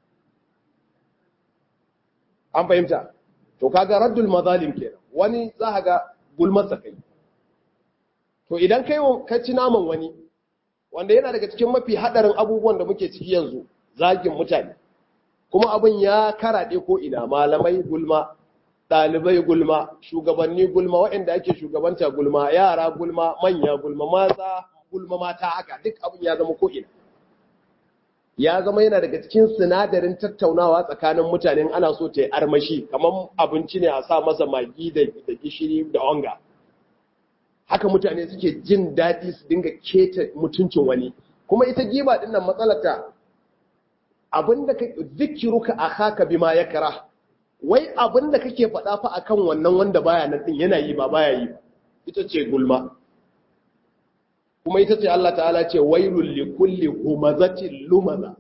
an fahimta to kaga raddul mazalim kenan wani za ka ga gulmar kai to idan kai ka ci naman wani wanda yana daga cikin mafi hadarin abubuwan da muke ciki yanzu zagin mutane kuma abin ya karaɗe ko ina malamai gulma ɗalibai gulma shugabanni gulma waɗanda ake shugabanta gulma yara gulma manya gulma mata gulma mata haka duk abin ya zama ko'ina ya zama yana daga cikin sinadarin tattaunawa tsakanin mutanen ana so ta yi armashi kamar abinci ne a sa masa magi da gishiri da onga haka mutane suke jin daɗi su dinga keta mutuncin wani kuma ita giba ɗin nan matsalata abinda ka zikiruka akhaka bima yakra wai abinda kake faɗa fa akan wannan wanda baya nan din yana yi ba baya yi ita ce gulma kuma ita ce Allah ta'ala ce wailul likulli humazatin lumaza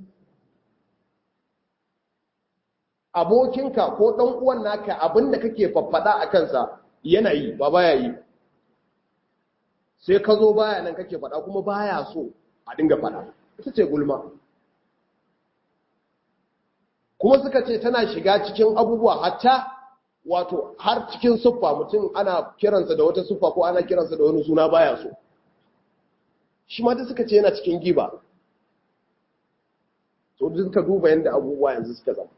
abokinka ko dan uwan naka abinda kake faffada a kansa yana yi ba baya yi sai ka zo baya nan kake faɗa kuma baya so a dinga faɗa ita ce gulma kuma suka ce tana shiga cikin abubuwa hatta wato har cikin siffa mutum ana kiransa da wata siffa ko ana kiransa da wani suna baya so shi ma suka ce yana cikin giba so duk suka duba yadda abubuwa yanzu suka zama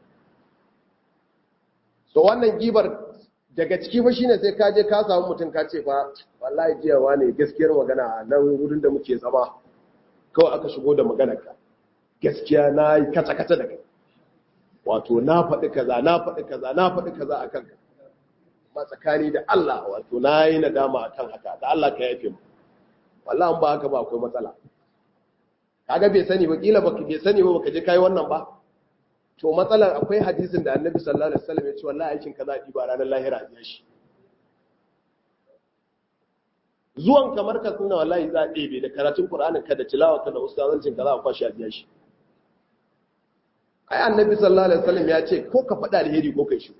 so wannan gibar daga ciki fa shine sai ka je ka samu mutum ka ce fa wallahi jiya wane gaskiyar magana a nan wurin da muke zama kawai aka shigo da maganar ka gaskiya na yi kata kata da kai wato na faɗi kaza na faɗi kaza na faɗi kaza a kanka ma tsakani da Allah wato na yi nadama a kan haka da Allah ka yafe mu wallahi ba haka ba akwai matsala kaga bai sani ba kila baka bai sani ba baka je kai wannan ba to matsalar akwai hadisin da Annabi sallallahu alaihi wasallam ya ce wallahi aikin kaza di ba ranar lahira a shi zuwan kamar ka suna wallahi za a ɗebe da karatun Qur'anin ka da tilawa ka da ustazancin ka za a kwashi a biya shi ai annabi sallallahu alaihi wasallam ya ce ko ka faɗa alheri ko kai shi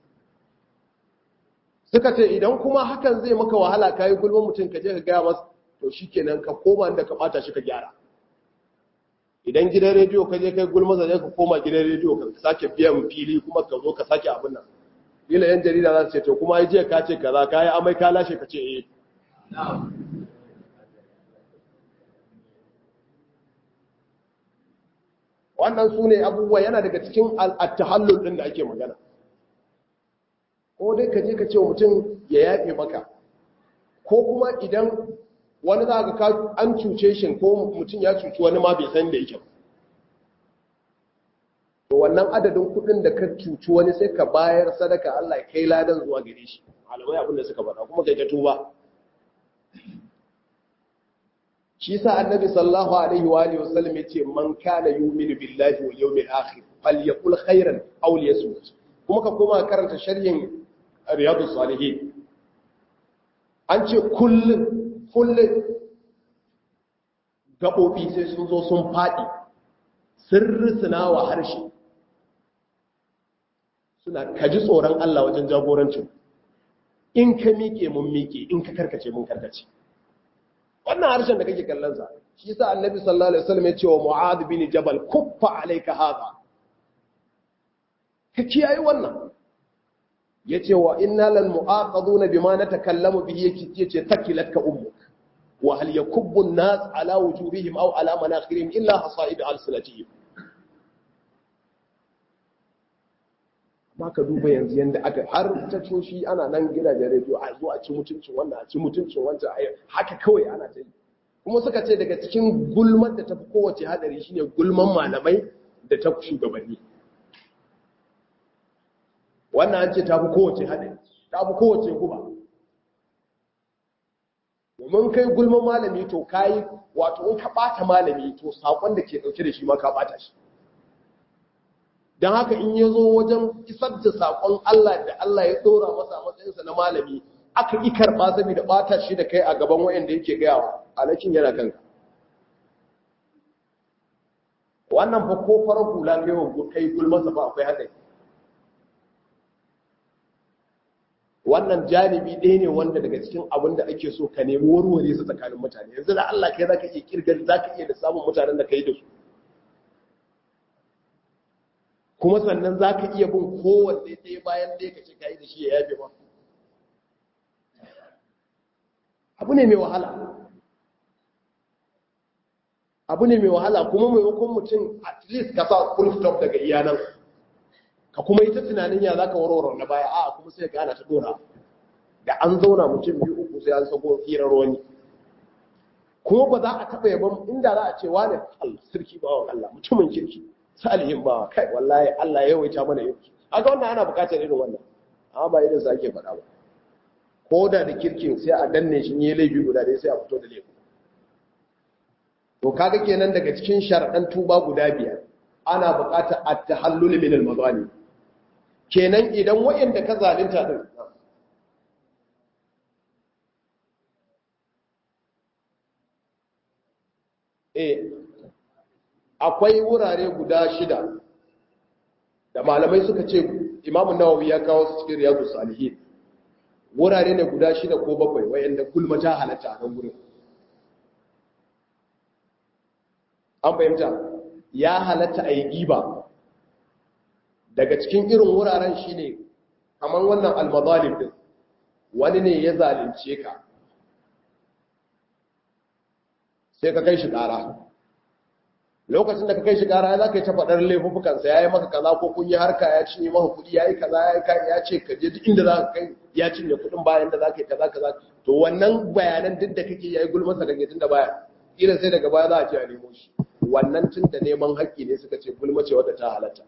suka ce idan kuma hakan zai maka wahala kai gulman mutum ka je ka gaya masa to shikenan ka koma inda ka bata shi ka gyara idan gidan rediyo ka je kai gulman zai ka koma gidan rediyo ka sake biyan fili kuma ka zo ka sake abin nan kila yan jarida za su ce to kuma ai jiya ka ce kaza ka yi amai ka lashe ka ce eh wannan su ne abubuwa yana daga cikin al'attahallul ɗin da ake magana ko dai ka je ka ce mutum ya yafe maka ko kuma idan wani za ka an cuce shi ko mutum ya cuci wani ma bai san da yake to wannan adadin kuɗin da ka cuci wani sai ka bayar sadaka Allah ya kai ladan zuwa gare shi malamai abin da suka faɗa kuma kai ka tuba shi sa annabi sallallahu alaihi wa alihi wasallam yace man kana yu'minu billahi wal yawmil akhir falyaqul khairan aw liyasmut kuma ka koma karanta sharhin riyadus salihin an ce kullun kullun gabobi sai sun zo sun fadi sirrisuna wa harshe suna kaji tsoron Allah wajen jagorancin in ka miƙe mun miƙe in ka karkace mun karkace wannan harshen da kake kallon sa shi yasa annabi sallallahu alaihi wasallam ya ce wa mu'adh bin jabal kuffa alayka hadha ka kiyaye wannan yace wa inna lal mu'aqaduna bima natakallamu bihi yake yace takilatka ummuk wa hal yakubbu an-nas ala wujuhihim aw ala manakhirihim illa hasaid alsinatihim ma ka duba yanzu yanda aka har ta coshi ana nan gidajen rediyo a zo a ci mutuncin wannan a ci mutuncin wancan a haka kawai ana ta yi kuma suka ce daga cikin gulman da ta fi kowace hadari shine gulman malamai da ta shugabanni wannan an ce ta fi kowace hadari ta fi kowace guba domin kai gulman malami to kayi wato in ka bata malami to sakon da ke dauke da shi ma ka bata shi don haka in ya zo wajen isar da saƙon Allah da Allah ya ɗora masa matsayinsa na malami aka yi karɓa saboda ɓata shi da kai a gaban wayanda yake gayawa alakin yana kanka wannan fa ko farar hula kai wa kai gulmasa ba akwai haɗari wannan janibi ɗaya ne wanda daga cikin abin da ake so ka nemi warware su tsakanin mutane yanzu da Allah kai zaka iya kirgar zaka iya da samun mutanen da kai da su kuma sannan za ka iya bin kowanne ɗaya bayan ɗaya ka ce ka yi da shi ya yafe ba abu ne mai wahala abu ne mai wahala kuma maimakon mutum at least ka sa full stop daga iyanan ka kuma yi ta tunanin ya za ka warware na baya a kuma sai ka ana ta dora da an zauna mutum biyu uku sai an sako hirar wani kuma ba za a taɓa yaban inda za a ce wane Allah sarki bawan Allah mutumin kirki salihin bawa kai wallahi Allah ya yawaita mana yau haka wannan ana bukatar irin wannan amma ba irin sa ake faɗa ba ko da da kirkin sai a danne shi ne laifi guda dai sai a fito da laifi to kaga kenan daga cikin sharaɗan tuba guda biyar ana buƙatar at-tahallul min al-mazalim kenan idan wayanda ka zalunta din eh akwai wurare guda shida da malamai suka ce imamu nawawi ya kawo su cikin riyadu salihin wurare ne guda shida ko bakwai wayanda gulma ta halatta a nan gurin an fahimta ya halatta a yi giba daga cikin irin wuraren shi ne kamar wannan almazalim din wani ne ya zalunce ka sai ka kai shi ƙara lokacin da ka kai shi ƙara za ka yi ta faɗar laifukansa ya yi maka kaza ko kun yi harka ya cinye maka kuɗi ya yi kaza ya ce ka je duk inda za ka kai ya cinye kuɗin bayan da za ka yi kaza kaza to wannan bayanan duk da kake ya yi gulmasa kake tun da baya irin sai daga baya za a ce a nemo shi wannan tun da neman haƙƙi ne suka ce gulma ce wadda ta halatta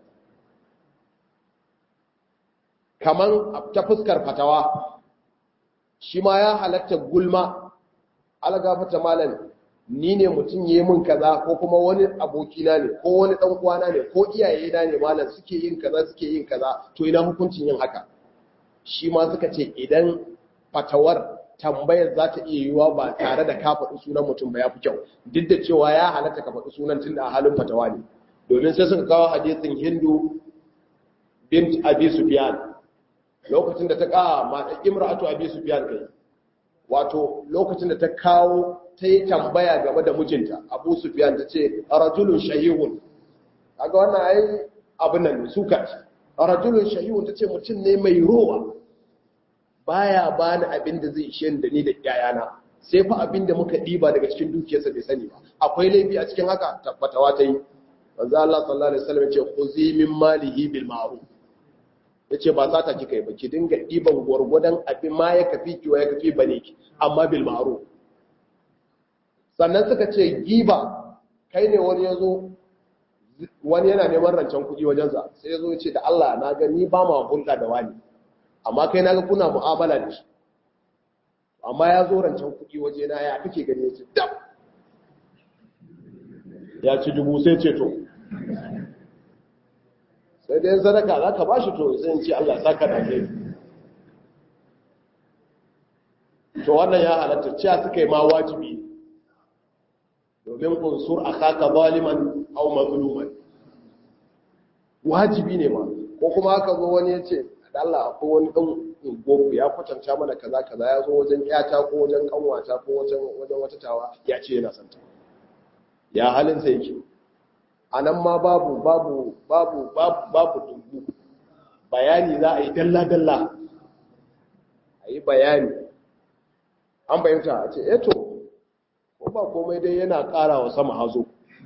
kaman ta fuskar fatawa shi ma ya halatta gulma algafata malam ni ne mutum yi min kaza ko kuma wani abokina ne ko wani dan uwana ne ko iyaye na ne malam suke yin kaza suke yin kaza to ina hukuncin yin haka shi ma suka ce idan fatawar tambayar za ta iya yiwuwa ba tare da ka faɗi sunan mutum ba ya fi kyau duk da cewa ya halatta ka faɗi sunan tun da a halin fatawa ne domin sai suka kawo hadisin hindu bint abi sufyan lokacin da ta kawo mata imra'atu abi sufyan kai wato lokacin da ta kawo ta yi tambaya game da mijinta abu sufyan ta ce rajulun shahihun kaga wannan ai abin nan suka rajulun shahihun ta ce mutum ne mai rowa baya bani abin da zai ishe da ni da yayana sai fa abin da muka diba daga cikin dukiyarsa bai sani ba akwai laifi a cikin haka tabbatawa ta yi manzo Allah sallallahu alaihi wasallam yace khuzi min malihi bil ma'ruf yace ba sata kika yi ba ki dinga diban gurgudan abin ma ya kafi ki ya kafi bane ki amma bil ma'ruf sannan suka ce giba kai ne wani yazo wani yana neman rancen kuɗi wajensa sai yazo yace da Allah na ga ni ba ma hulɗa da wani amma kai naga kuna mu'amala da shi amma ya zo rancen kuɗi waje na ya kake gani ya ce dab ya ci dubu sai ce to sai dai sadaka za ka ba shi to sai ce Allah saka da kai to wannan ya halatta cewa suka yi ma wajibi domin unsur akaka zaliman aw mazluman wajibi ne ma ko kuma aka zo wani ya ce da Allah akwai wani ɗan gobe ya kwatanta mana kaza kaza ya zo wajen yata ko wajen kanwata ko wajen wajen wata tawa ya ce yana santa ya halin sa yake anan ma babu babu babu babu babu dubu bayani za a yi dalla dalla a yi bayani an bayyanta a ce eto ko ba komai dai yana ƙara wa sama hazo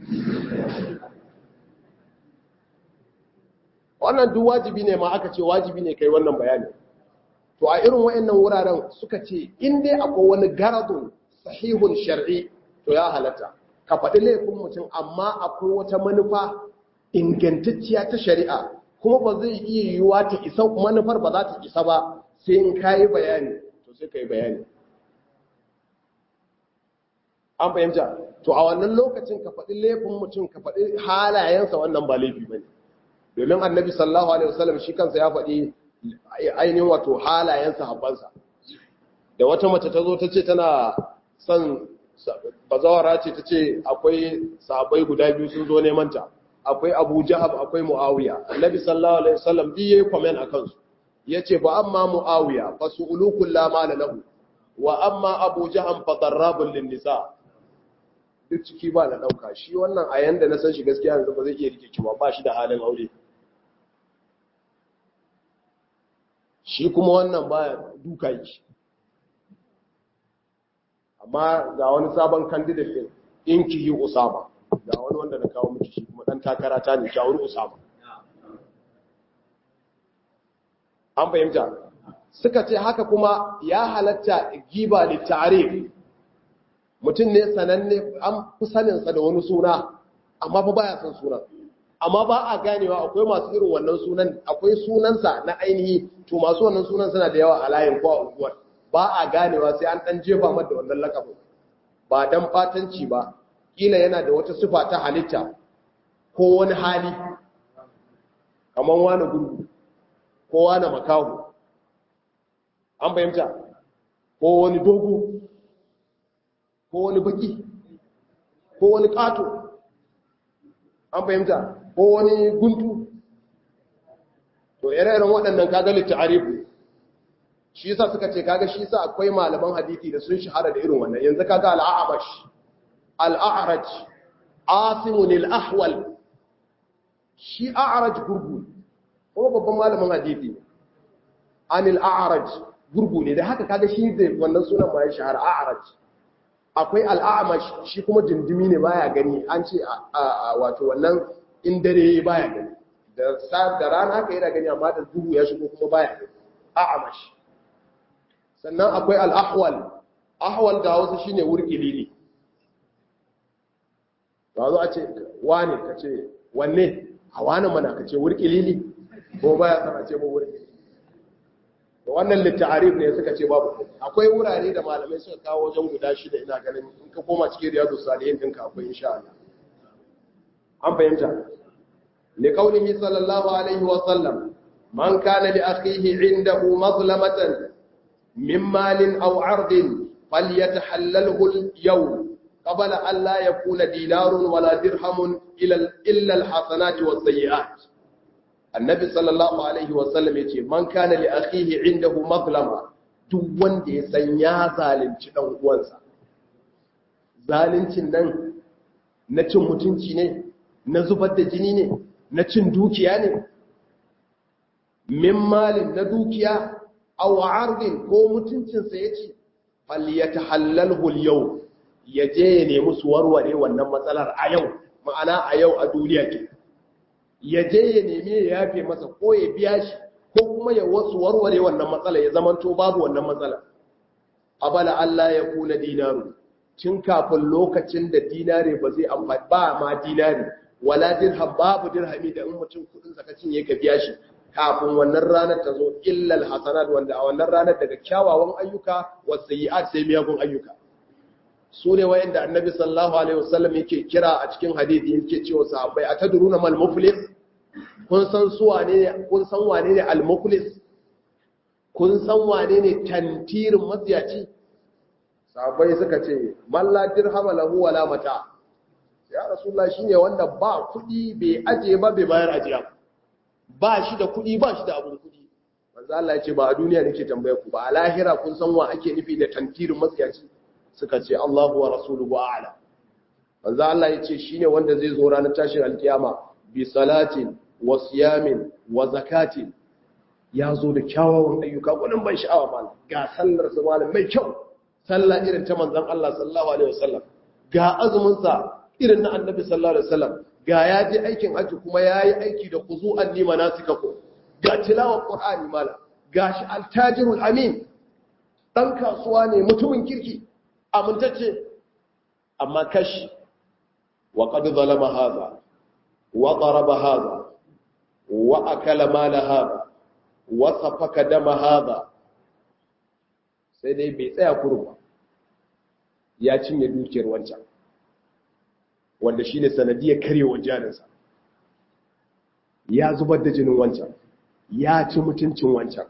wannan duk wajibi ne ma aka ce wajibi ne kai wannan bayani to a irin wayannan wuraren suka ce in dai akwai wani garadun sahihun shar'i to ya halatta ka faɗi laifin mutum amma akwai wata manufa ingantacciya ta shari'a kuma ba zai iya yiwuwa ta isa manufar ba za ta isa ba sai in kayi bayani to sai kai bayani an fahimta to a wannan lokacin ka faɗi laifin mutum ka faɗi halayensa wannan ba laifi bane domin annabi sallallahu alaihi wasallam shi kansa ya faɗi ainihin wato halayen sahabbansa da wata mace ta zo ta ce tana son bazawara ce ta ce akwai sahabbai guda biyu sun zo neman ta akwai abu jahab akwai muawiya annabi sallallahu alaihi wasallam bi yayi comment akan su yace fa amma muawiya fa su'ulukul la mala lahu wa amma abu jaham fa darrabul lin nisa duk ciki ba na dauka shi wannan a yanda na san shi gaskiya yanzu ba zai iya rike kiwa ba shi da halin aure shi kuma wannan baya duka yi amma ga wani sabon candidate din in ki yi usama ga wani wanda na kawo miki shi kuma dan takara ta ne shawar usama an fahimta suka ce haka kuma ya halatta giba da tarif mutum ne sananne an fi saninsa da wani suna amma fa baya son sunan amma ba a ganewa akwai masu irin wannan sunan akwai sunansa na ainihi to masu wannan sunan suna da yawa a layin ko a unguwar ba a ganewa sai an dan jefa mata wannan lakabin ba dan fatanci ba kila yana da wata sifa ta halitta ko wani hali kamar wani gurgu ko wani makahu an fahimta ko wani dogo ko wani baki ko wani kato an fahimta ko wani guntu to ire-iren waɗannan kaga littarifu shi yasa suka ce kaga shi yasa akwai malaman hadisi da sun shahara da irin wannan yanzu kaga al-a'mash al-a'raj asimun al-ahwal shi a'raj gurgu kuma babban malamin hadisi anil a'raj gurgu ne da haka kaga shi da wannan sunan ma ya shahara a'raj akwai al-a'mash shi kuma dindimi ne baya gani an ce wato wannan in dare baya gani da da rana haka yana gani amma da duhu ya shigo kuma baya gani a'mash sannan akwai al'ahwal ahwal ga wasu shi ne wurkili ne ba zo a ce wane ka ce wanne a wane mana ka ce wurkili ne ko baya sana ce ba wurkili da wannan litta'arif ne suka ce babu akwai wurare da malamai suka kawo wajen guda shida ina ganin in ka koma cikin riyadu salihin ɗinka akwai insha Allah an fahimta liqaulihi sallallahu alaihi wa sallam man kana li akhihi indahu mazlamatan من مال أو عرض فليتحلله اليوم قبل أن لا يكون دينار ولا درهم إلا الحسنات والسيئات النبي صلى الله عليه وسلم يقول من كان لأخيه عنده مظلمة duk wanda ya san ya zalunci ɗan uwansa zaluncin nan na cin mutunci ne na zubar da jini ne na cin dukiya ne min malin na dukiya aw ardin ko mutuncinsa ya ce falyatahallalhu al-yawm ya je ya nemi su warware wannan matsalar a yau ma'ana a yau a duniya ke ya je ya nemi ya yafe masa ko ya biya shi ko kuma ya wasu warware wannan matsala ya zamanto babu wannan matsala abala Allah ya kula dinaru tun kafin lokacin da dinare ba zai amfani ba ma dinare wala dirham babu dirhami da in mutum kudin zakacin yake biya shi kafin wannan ranar ta zo illal hasanat wanda a wannan ranar daga kyawawan ayyuka wasayi'at sai miyagun ayyuka su ne wayanda annabi sallallahu alaihi wasallam yake kira a cikin hadisi yake cewa sahabbai atadruna mal muflis kun san su wane ne kun san wane ne al muflis kun san wane ne tantirin matsiyaci sahabbai suka ce man la dirhama lahu wala mata ya rasulullah shine wanda ba kudi bai aje ba bai bayar ajiya ba shi da kuɗi ba shi da abin kuɗi manzo Allah ya ce ba a duniya nake tambaye ku ba a lahira kun san wa ake nufi da tantirin matsiyaci suka ce Allahu wa rasuluhu a'lam manzo Allah ya ce shine wanda zai zo ranar tashin alkiyama bi salatin wa siyamin wa zakatin ya zo da kyawawan ayyuka gudun ban sha'awa malam ga sallar su malam mai kyau sallah irin ta manzon Allah sallallahu alaihi wasallam ga azumin sa irin na annabi sallallahu alaihi wasallam ga ya je aikin hajji kuma ya yi aiki da kuzu'an nima na suka ko ga tilawar ƙwar'ani mala ga shi altajirul amin ɗan kasuwa ne mutumin kirki amintacce amma kashi wa ƙadu zalama haza wa ƙaraba haza wa akala mala haza wa safaka dama haza sai dai bai tsaya kurba ya cinye dukiyar wancan wanda shi ne sanadiyar karyewar jarinsa ya zubar da jinin wancan ya ci mutuncin wancan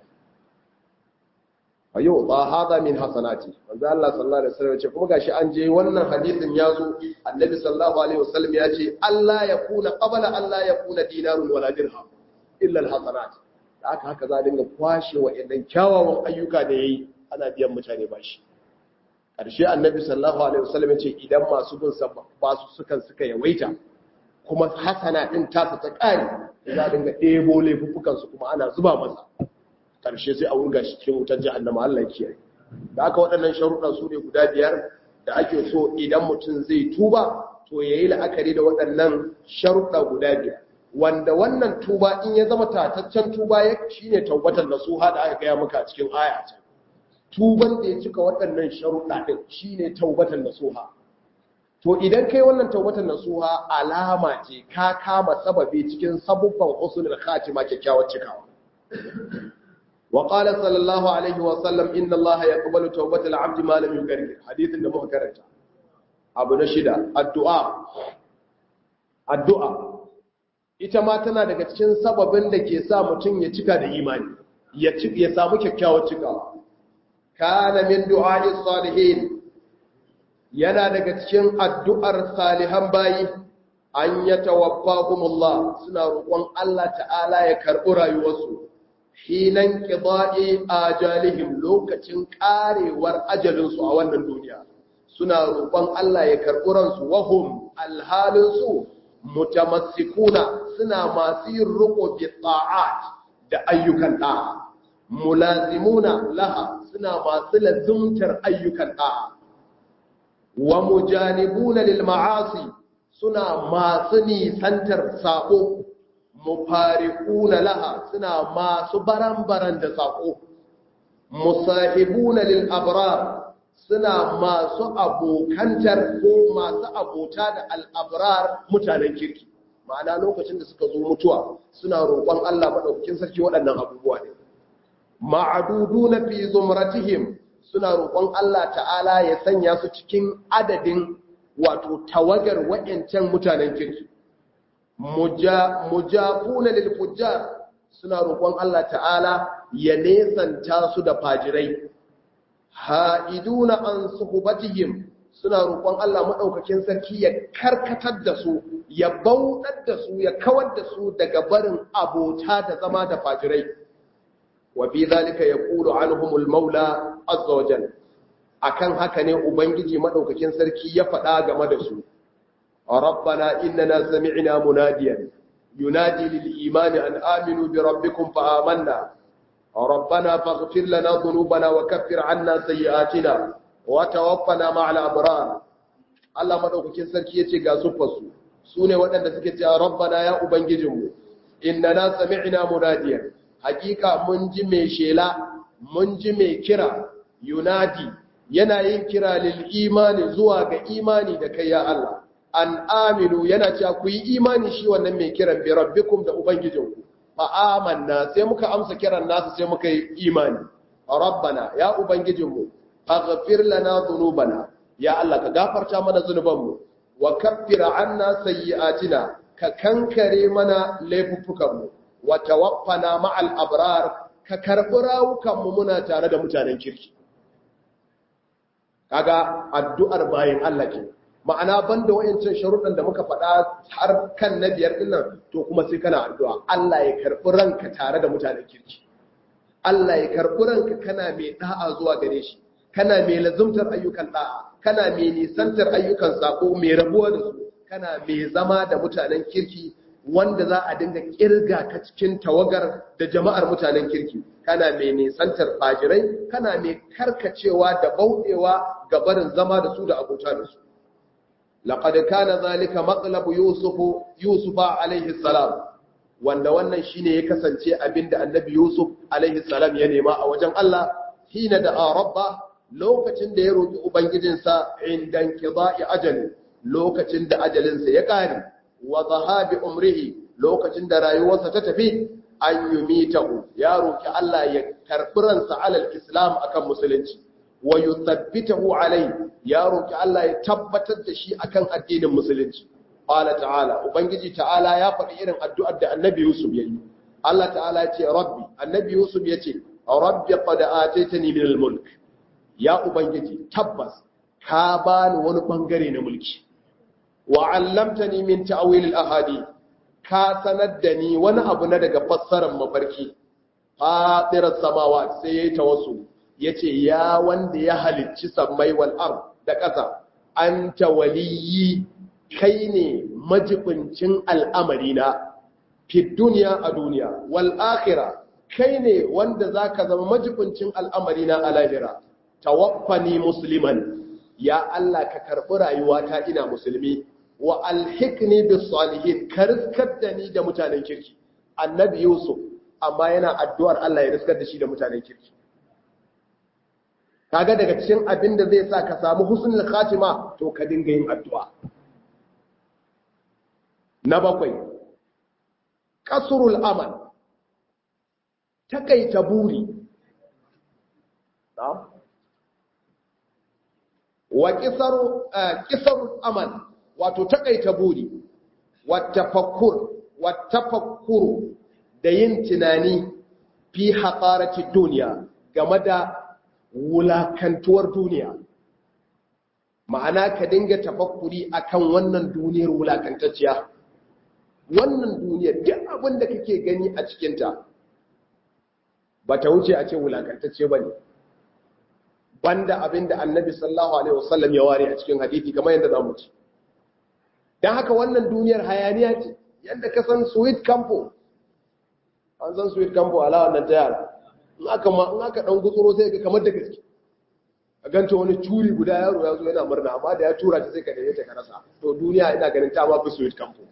a yau ba haza min hasanati wanzu Allah sallallahu Alaihi wasallam ce kuma gashi an je wannan hadisin ya zo annabi sallallahu Alaihi wasallam ya ce Allah ya kuna qabala Allah ya kuna dinarun wala dirham illa alhasanat da aka haka za a dinga kwashe wa idan kyawawan ayyuka da yayi ana biyan mutane bashi ƙarshe annabi sallallahu alaihi wasallam ya ce idan masu bin ba su sukan suka yawaita kuma hasana din tasa ta ƙari za a dinga ɗebo laifukan su kuma ana zuba masa ƙarshe sai a wurga shi cikin wutar jahannama Allah ya kiyaye da aka waɗannan sharuɗa su ne guda biyar da ake so idan mutum zai tuba to yayi la'akari da waɗannan sharuɗa guda biyar wanda wannan tuba in ya zama tataccen tuba ya shine taubatar nasuha da aka gaya maka a cikin aya ta tuban da ya cika waɗannan sharuɗa ɗin shi ne taubatan nasuha to idan kai wannan taubatan nasuha alama ce ka kama sababi cikin sabubban usulul khatima kyakkyawar cikawa wa qala sallallahu alaihi wa sallam inna allaha yaqbalu tawbatal abdi ma lam yugargir hadithin da muka karanta abu na shida addu'a addu'a ita ma tana daga cikin sababin da ke sa mutum ya cika da imani ya samu kyakkyawar cikawa kana min du'a'i salihin yana daga cikin addu'ar salihan bayi an yatawaffahumullah suna roƙon Allah ta'ala ya karɓi rayuwarsu hinan qida'i ajalihim lokacin karewar ajalinsu a wannan duniya suna roƙon Allah ya karɓi ransu wahum alhalinsu mutamassikuna suna masu yin riƙo bi ta'at da ayyukan ɗa'a mulazimuna laha suna masu lazumtar ayyukan ɗa'a wa mujanibuna lil ma'asi suna masu nisantar sako mufariquna laha suna masu baran-baran da sako musahibuna lil abrar suna masu abokantar ko masu abota da al-abrar mutanen kirki ma'ana lokacin da suka zo mutuwa suna roƙon Allah madaukakin sarki waɗannan abubuwa ne ma'aduduna fi zumratihim suna roƙon Allah ta'ala ya sanya su cikin adadin wato tawagar waɗancan mutanen kirki mujafuna lil fujjar suna roƙon Allah ta'ala ya nesanta su da fajirai ha'iduna an suhubatihim suna roƙon Allah madaukakin sarki ya karkatar da su ya bauɗar da su ya kawar da su daga barin abota da zama da fajirai wa fi zalika yaqulu anhumul maula azza wajal akan haka ne ubangiji madaukakin sarki ya faɗa game da su rabbana innana sami'na munadiyan yunadi lil imani an aminu bi rabbikum fa amanna rabbana faghfir lana dhunubana wa kaffir 'anna sayyi'atina wa tawaffana ma'al abrar Allah madaukakin sarki yace ga sufarsu sune waɗanda suke cewa rabbana ya ubangijinmu innana sami'na munadiyan hakika mun ji mai shela mun ji mai kira yunadi yana yin kira lil imani zuwa ga imani da kai ya Allah an aminu yana cewa ku yi imani shi wannan mai kiran bi rabbikum da ubangijinku fa amanna sai muka amsa kiran nasu sai muka yi imani rabbana ya ubangijinmu aghfir lana dhunubana ya Allah ka gafarta mana zunubanmu wa kaffir anna sayyi'atina ka kankare mana laifuffukanmu wa tawaffana ma'al abrar ka karbi rawukanmu muna tare da mutanen kirki kaga addu'ar bayin Allah ke ma'ana banda wayancin sharuɗan da muka faɗa har kan na biyar dinnan to kuma sai kana addu'a Allah ya karbi ranka tare da mutanen kirki Allah ya karbi ranka kana mai da'a zuwa gare shi kana mai lazumtar ayyukan da'a kana mai nisantar ayyukan sako mai rabuwa da su kana mai zama da mutanen kirki wanda za a dinga kirga ka cikin tawagar da jama'ar mutanen kirki kana mai nisantar fajirai kana mai karkacewa da bauɗewa ga barin zama da su da abota da su laqad kana zalika maqlab yusuf yusufa alaihi salam wanda wannan shine ya kasance abinda annabi yusuf alaihi salam ya nema a wajen Allah hina da rabba lokacin da ya roki ubangijinsa indan qida'i ajali lokacin da ajalinsa ya kare wa zahabi umrihi lokacin da rayuwarsa ta tafi an yumitahu ya roki Allah ya karbi ransa alal islam akan musulunci wa yuthabbitahu alai ya roki Allah ya tabbatar da shi akan addinin musulunci qala ta'ala ubangiji ta'ala ya faɗi irin addu'ar da annabi yusuf yayi Allah ta'ala ya ce rabbi annabi yusuf ya ce rabbi qad ataitani min al-mulk ya ubangiji tabbas ka bani wani bangare na mulki wa'allamtani min ta'wil al-ahadith ka sanar da ni wani abu na daga fassarar mafarki fatirar samawa sai yayi tawassul yace ya wanda ya halicci sammai wal ard da ƙasa anta waliyyi kai ne majibincin al'amari na fi duniya a duniya wal akhirah kai ne wanda zaka zama majibincin al'amari na a lahira tawaffani musliman ya Allah ka karɓi rayuwata ina musulmi wa alhikni bis salihin ka riskar da ni da mutanen kirki annabi yusuf amma yana addu'ar Allah ya riskar da shi da mutanen kirki kaga daga cikin abin da zai sa ka samu husnul khatima to ka dinga yin addu'a na bakwai kasrul amal takaita buri na'am wa kisarul amal wato takaita buri wa tafakkur wa tafakkuru da yin tunani fi haƙarati duniya game da wulakantuwar duniya ma'ana ka dinga tafakkuri akan wannan duniyar wulakantacciya wannan duniyar duk abin da kake gani a cikinta ba ta wuce a ce wulakantacce ba ne banda abin da annabi sallallahu alaihi wasallam ya ware a cikin hadithi kamar yadda za mu ci don haka wannan duniyar hayaniya ce yadda ka san sweet campo an san sweet campo ala wannan ta yara in aka ma in aka dan gutsuro sai ga kamar da gaske a ganta wani turi guda yaro ya zo yana murna amma da ya tura ta sai ka dare ta ka rasa to duniya ina ganin ta ma fi sweet campo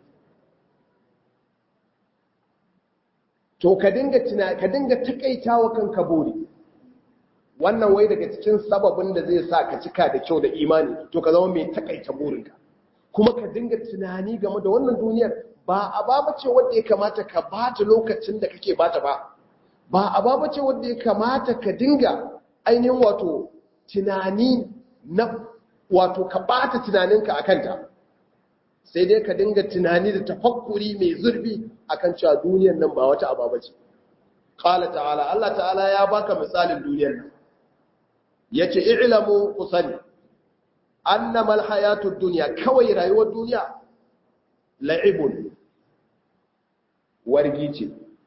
to ka dinga tuna ka dinga takaitawa kanka buri wannan wai daga cikin sababin da zai sa ka cika da kyau da imani to ka zama mai takaita burinka kuma ka dinga tunani game da wannan duniyar ba a ba ce wanda ya kamata ka bata lokacin da kake bata ba ba a ba ce wanda ya kamata ka dinga ainihin wato tunani na wato ka bata tunaninka akan ta sai dai ka dinga tunani da tafakkuri mai zurfi akan cewa duniyar nan ba wata ababa ce qala ta'ala Allah ta'ala ya baka misalin duniyar nan yace i'lamu kusani annamal hayatud dunya kawai rayuwar duniya la'ibun wargi ce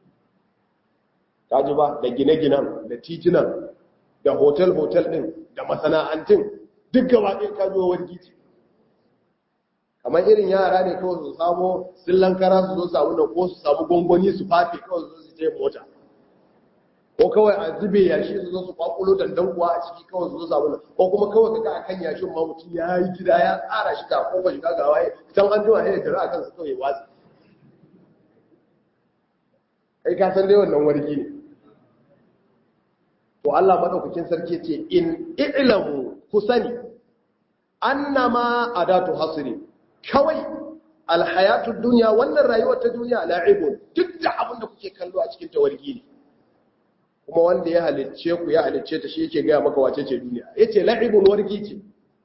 kaji ba da gine-ginen da titunan da hotel-hotel din da masana'antun duk gaba ɗin kaji wargi ce kamar irin yara ne kawai su samu sillan kara su zo samu da ko su samu gongoni su fafe kawai su zo su je mota ko kawai a zube yashi su zo su kwakulo dandan kuwa a ciki kawai su zo samu da ko kuma kawai kaga a kan yashin ma mutum ya yi gida ya tsara shi ga kofar shiga ga waye can an jima ya tara a kansu kawai watsi kai ka san dai wannan wargi ne to Allah madaukakin sarki ce in i'lamu ku sani annama adatu hasri kawai alhayatud dunya wannan rayuwar ta duniya la'ibun duk da abin da kuke kallo a cikin tawargi ne kuma wanda ya halicce ku ya halicce ta shi yake gaya maka wace ce duniya yace la'ibun wargi ce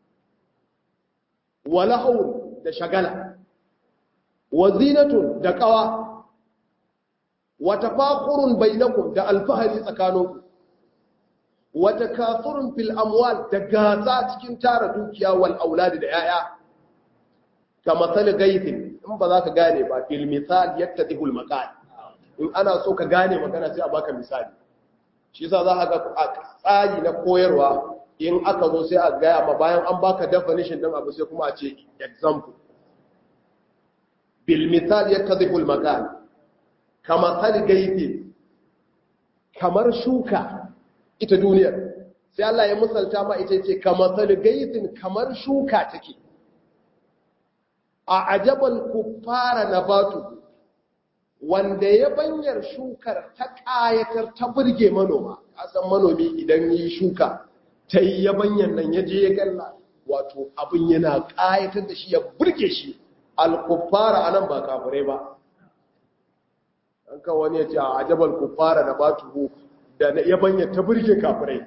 wa lahawun da shagala wa zinatun da qawa wa tafakhurun bainakum da alfahari tsakaninku wa takathurun fil amwal da gasa cikin tara dukiya wal auladi da yaya kama sal gaithin in ba za ka gane ba fil misal yattadihu al maqal in ana so ka gane magana sai a baka misali shi yasa za ka ga a tsari na koyarwa in aka zo sai a gaya ma bayan an baka definition din abu sai kuma a ce example bil misal yattadihu al maqal kama sal gaithin kamar shuka ita duniyar sai Allah ya musalta ma ita ce kamar sal gaithin kamar shuka take a ajabal kuffara nabatu wanda ya banyar shukar ta ƙayatar ta burge manoma kasan manomi idan yi shuka ta yi yabanyan nan ya je ya galla wato abin yana ƙayatar da shi ya burge shi alkuffara a nan ba kafirai ba an kan wani ya ce a ajabal kuffara nabatu da ya banyar ta burge kafirai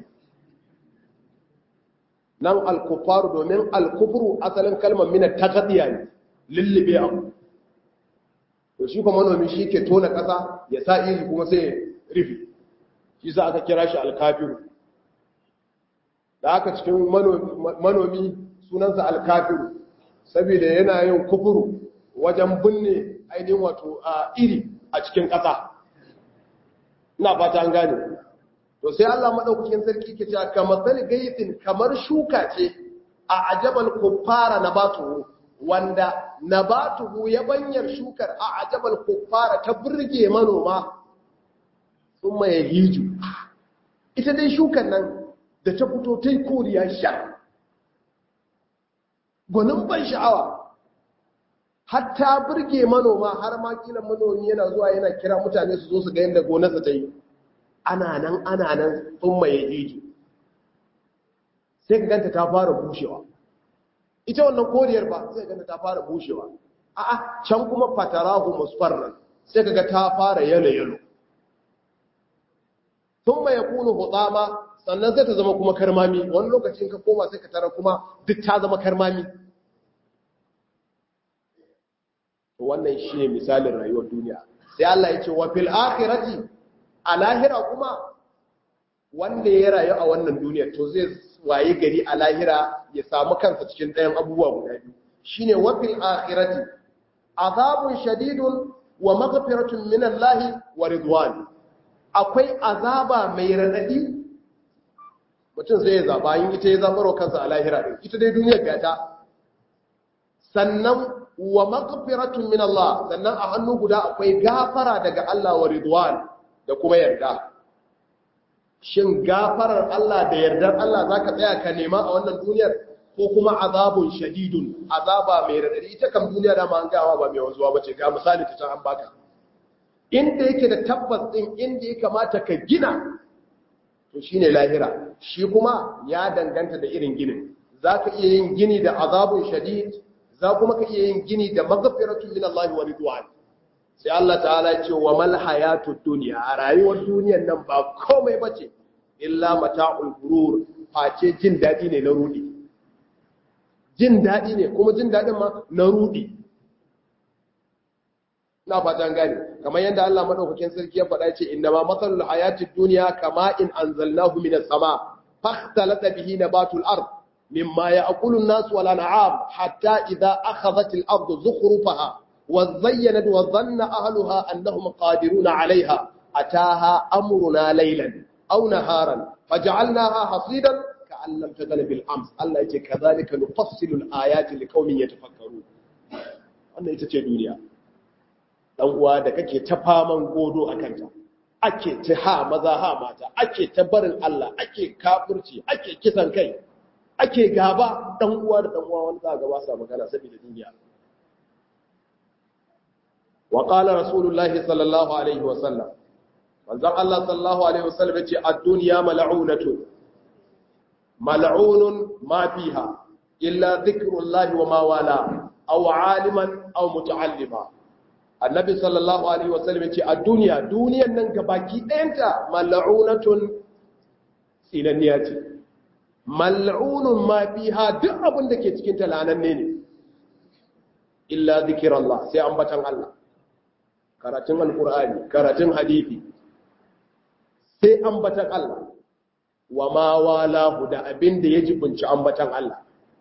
nan alkufaru domin alkufuru asalin kalmar mina ta ne lullube abu to shi kuma manomi shi ke tona ƙasa ya sa iri kuma sai rufe shi za aka kira shi alkafiru da aka cikin manomi sunansa alkafiru saboda yana yin kufuru wajen binne ainihin wato a iri a cikin ƙasa ina fata an gane to sai Allah madaukakin sarki ke cewa kamar sal gaisin kamar shuka ce a ajabal kuffara nabatuhu wanda nabatuhu ya banyar shukar a ajabal kuffara ta burge manoma sun ya hiju ita dai shukar nan da ta fito ta yi koriya sha gwanin ban sha'awa hatta burge manoma har ma kila manomi yana zuwa yana kira mutane su zo su ga yadda gonarsa ta yi ana nan ana nan sun ya hiju sai ka ganta ta fara bushewa ita wannan koriyar ba sai ganta ta fara bushewa a'a can kuma fatarahu musfarran sai kaga ta fara yalo yalo thumma yakunu hutama sannan sai ta zama kuma karmami wani lokacin ka koma sai ka tara kuma duk ta zama karmami to wannan shine misalin rayuwar duniya sai Allah ya ce wa fil akhirati a lahira kuma wanda ya rayu a wannan duniya to zai waye gari a lahira ya samu kansa cikin ɗayan abubuwa guda biyu shine wa fil akhirati azabun shadidun wa maghfiratun min Allah wa ridwan akwai azaba mai radadi mutum zai zaba yin ita ya zabarwa kansa a lahira din ita dai duniyar gata sannan wa maghfiratun min Allah sannan a hannu guda akwai gafara daga Allah wa ridwan da kuma yarda shin gafarar Allah da yardar Allah zaka tsaya ka nema a wannan duniyar ko kuma azabun shadidun azaba mai radadi ita kam duniya da ma an gawa ba mai wanzuwa bace ga misali ta can an baka inda yake da tabbas din inda ya kamata ka gina to shine lahira shi kuma ya danganta da irin ginin zaka iya yin gini da azabun shadid za kuma ka iya yin gini da maghfiratun min Allah wa ridwan sai Allah ta'ala ya ce wa mal hayatud dunya a rayuwar duniyar nan ba komai bace illa mata'ul gurur face jin dadi ne na rudi jin dadi ne kuma jin dadin ma na rudi na fatan gane kamar yadda Allah madaukakin sarki ya faɗa ce inna ma masalul hayatid dunya kama in anzalnahu minas sama fakhtalata bihi nabatul ard مما يأكل الناس والأنعام حتى إذا أخذت الأرض زخرفها وزينت وظن أهلها أنهم قادرون عليها أتاها أمرنا ليلا أو نهارا فجعلناها حصيدا كأن لم تغن بالأمس الله يجي كذلك نفصل الآيات لقوم يتفكرون wannan ita ce duniya dan uwa da kake ta faman godo a kanta ake ta ha maza ha mata ake ta barin Allah ake kafirci ake kisan kai ake gaba dan uwa da dan uwa wani za ga ba sa magana saboda duniya wa qala rasulullahi sallallahu alaihi wa sallam manzon Allah sallallahu alaihi wa sallam yace ad-dunya mal'unatu mal'unun ma fiha illa dhikrullahi wa ma wala aw aliman aw muta'allima annabi sallallahu alaihi wa sallam yace ad-dunya duniyan nan gabaki ɗayanta mal'unatun sinanniya ce mal'unun ma fiha duk abin da ke cikin ta lananne ne illa zikirallah sai ambatan Allah karatun alqur'ani karatun hadisi sai ambatan Allah wa ma walahu da abin da ya jibunci ambatan Allah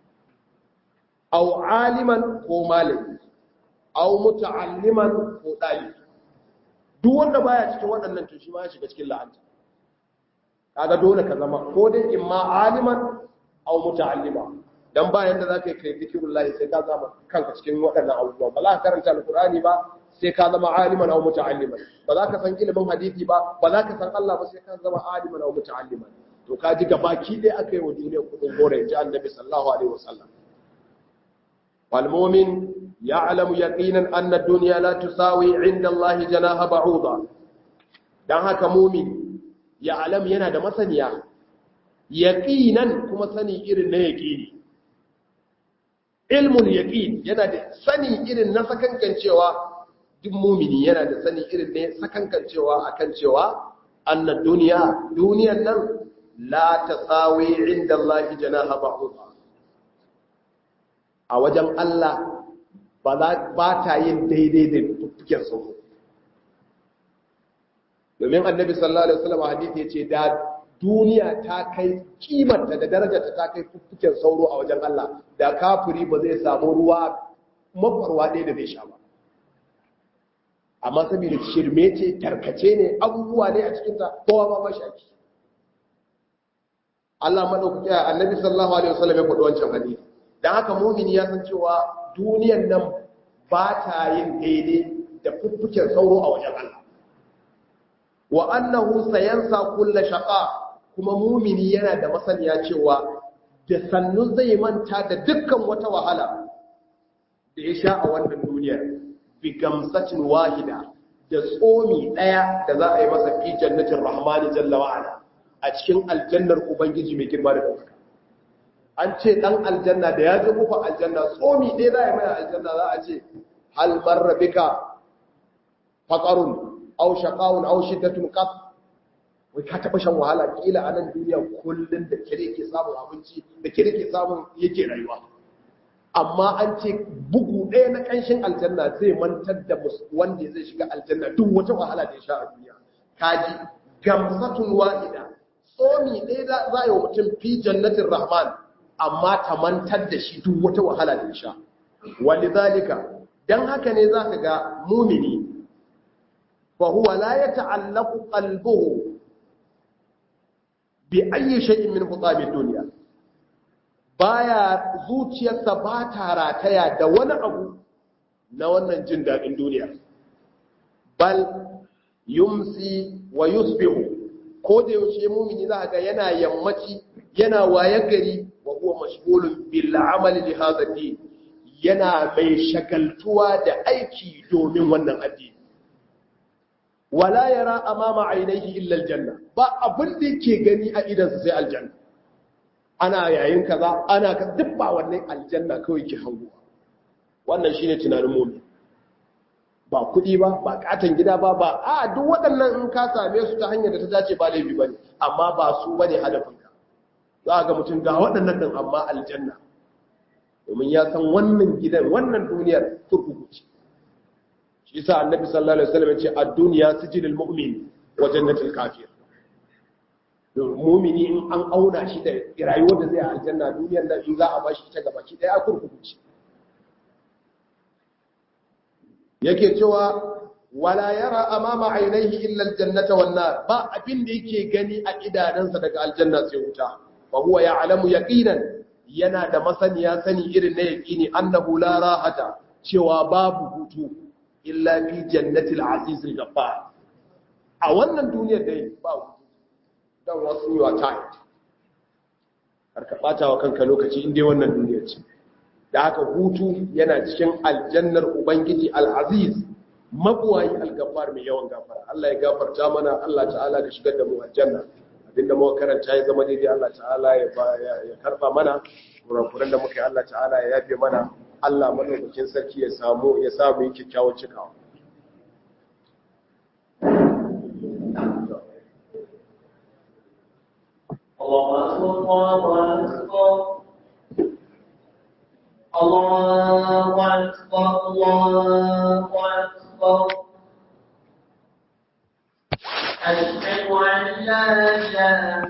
aw aliman ko malami aw muta'alliman ko dalibi duk wanda baya cikin waɗannan to shi ma ya shiga cikin la'anta kaga dole ka zama ko dai imma aliman aw muta'allima dan bayan da zaka yi kai zikrullahi sai ka zama kanka cikin waɗannan abubuwa ba za ka karanta alqur'ani ba sai ka zama aliman aw muta'alliman ba za ka san ilimin hadisi ba ba za ka san Allah ba sai ka zama aliman aw muta'alliman to ka ji gabaki dai aka yi wa duniya kudin gore ji annabi sallallahu alaihi wasallam wal mu'min ya'lamu yaqinan anna ad-dunya la tusawi 'inda Allah janaha ba'uda dan haka mu'min ya'lam yana da masaniya yaqinan kuma sani irin na yaqini ilmul yaqin yana da sani irin na sakankancewa duk mumini yana da sani irin ne sakankancewa akan cewa annad duniya duniyan nan la tasawi inda Allah janaha ba'udha a wajen Allah ba ta yin daidai da fuffuken sauro domin annabi sallallahu alaihi wasallam hadisi yace da duniya ta kai kimarta da darajarta ta kai fuffuken sauro a wajen Allah da kafiri ba zai samu ruwa mafarwa ɗaya da zai sha ba amma saboda shirme ce tarkace ne abubuwa ne a cikinta kowa ma mashaki Allah madaukaki annabi sallallahu alaihi wasallam ya faɗi wancan hadisi dan haka mu'mini ya san cewa duniyar nan ba ta yin daidai da fuffuken sauro a wajen Allah wa annahu sayansa kulla shaqa kuma mu'mini yana da masaniya cewa da sannu zai manta da dukkan wata wahala da ya sha a wannan duniyar bi gamsatin wahida da tsomi daya da za a yi masa fi jannatin rahmani jalla wa'ala a cikin aljannar ubangiji mai girma da ɗaukaka an ce ɗan aljanna da ya ji kufa aljanna tsomi ɗaya za a yi mai aljanna za a ce hal marra bika faqarun aw shaqawun aw shiddatun qat wai ka taɓa shan wahala kila a nan duniya kullum da kire ke samun abinci da kire ke samun yake rayuwa amma an ce bugu ɗaya na ƙanshin aljanna zai mantar da wanda zai shiga aljanna duk wata wahala da ya sha a duniya kaji gamsatun wa'ida tsomi ɗaya za a yi wa mutum fi jannatin rahman amma ta mantar da shi duk wata wahala da ya sha wani zalika don haka ne za ka ga mumini fa huwa la ya ta'allaku qalbuhu bi ayyi shay'in min hutamin duniya baya zuciyarsa ba ta rataya da wani abu na wannan jin daɗin duniya bal yumsi wa yusbihu ko da yaushe mumini za ga yana yammaci yana waye gari wa huwa mashghulun bil amali li hadha din yana mai shagaltuwa da aiki domin wannan addini wala yara amama ainihi illa aljanna ba abin da yake gani a idansa sai aljanna ana yayin kaza ana ka duk ba wannan aljanna kawai ke hango wannan shine tunanin mumin ba kuɗi ba ba katon gida ba ba a duk waɗannan in ka same su ta hanyar da ta dace ba laifi bane amma ba su bane hadafinka za ga mutum ga waɗannan din amma aljanna domin ya san wannan gidan wannan duniyar kurkuku ce shi yasa annabi sallallahu alaihi wasallam ya ce ad-dunya sijilul mu'min wa jannatul kafir mumini in an auna shi da rayuwar da zai a aljanna duniyar da in za a bashi ta gaba ki daya kurkuku ce yake cewa wala yara amama ainihi illa aljannata wan nar ba abin da yake gani a idanansa daga aljanna sai wuta fa huwa ya'lamu yaqinan yana da masaniya sani irin na yaqini annahu la rahata cewa babu hutu illa fi jannatil aziz al-ghaffar a wannan duniyar dai ba hutu dan wasu yawa tired har ka bata wa kanka lokaci inda wannan duniyar ce da haka hutu yana cikin aljannar ubangiji al-aziz mabuwayi al-ghaffar mai yawan gafara Allah ya gafarta mana Allah ta'ala ka shigar da mu aljanna abinda muka karanta ya zama daidai Allah ta'ala ya ya karba mana kurakuran da muka yi Allah ta'ala ya yafe mana Allah madaukakin sarki ya samu ya samu yin kyakkyawan cikawa الله أكبر الله أكبر الله أكبر أشهد أن لا إله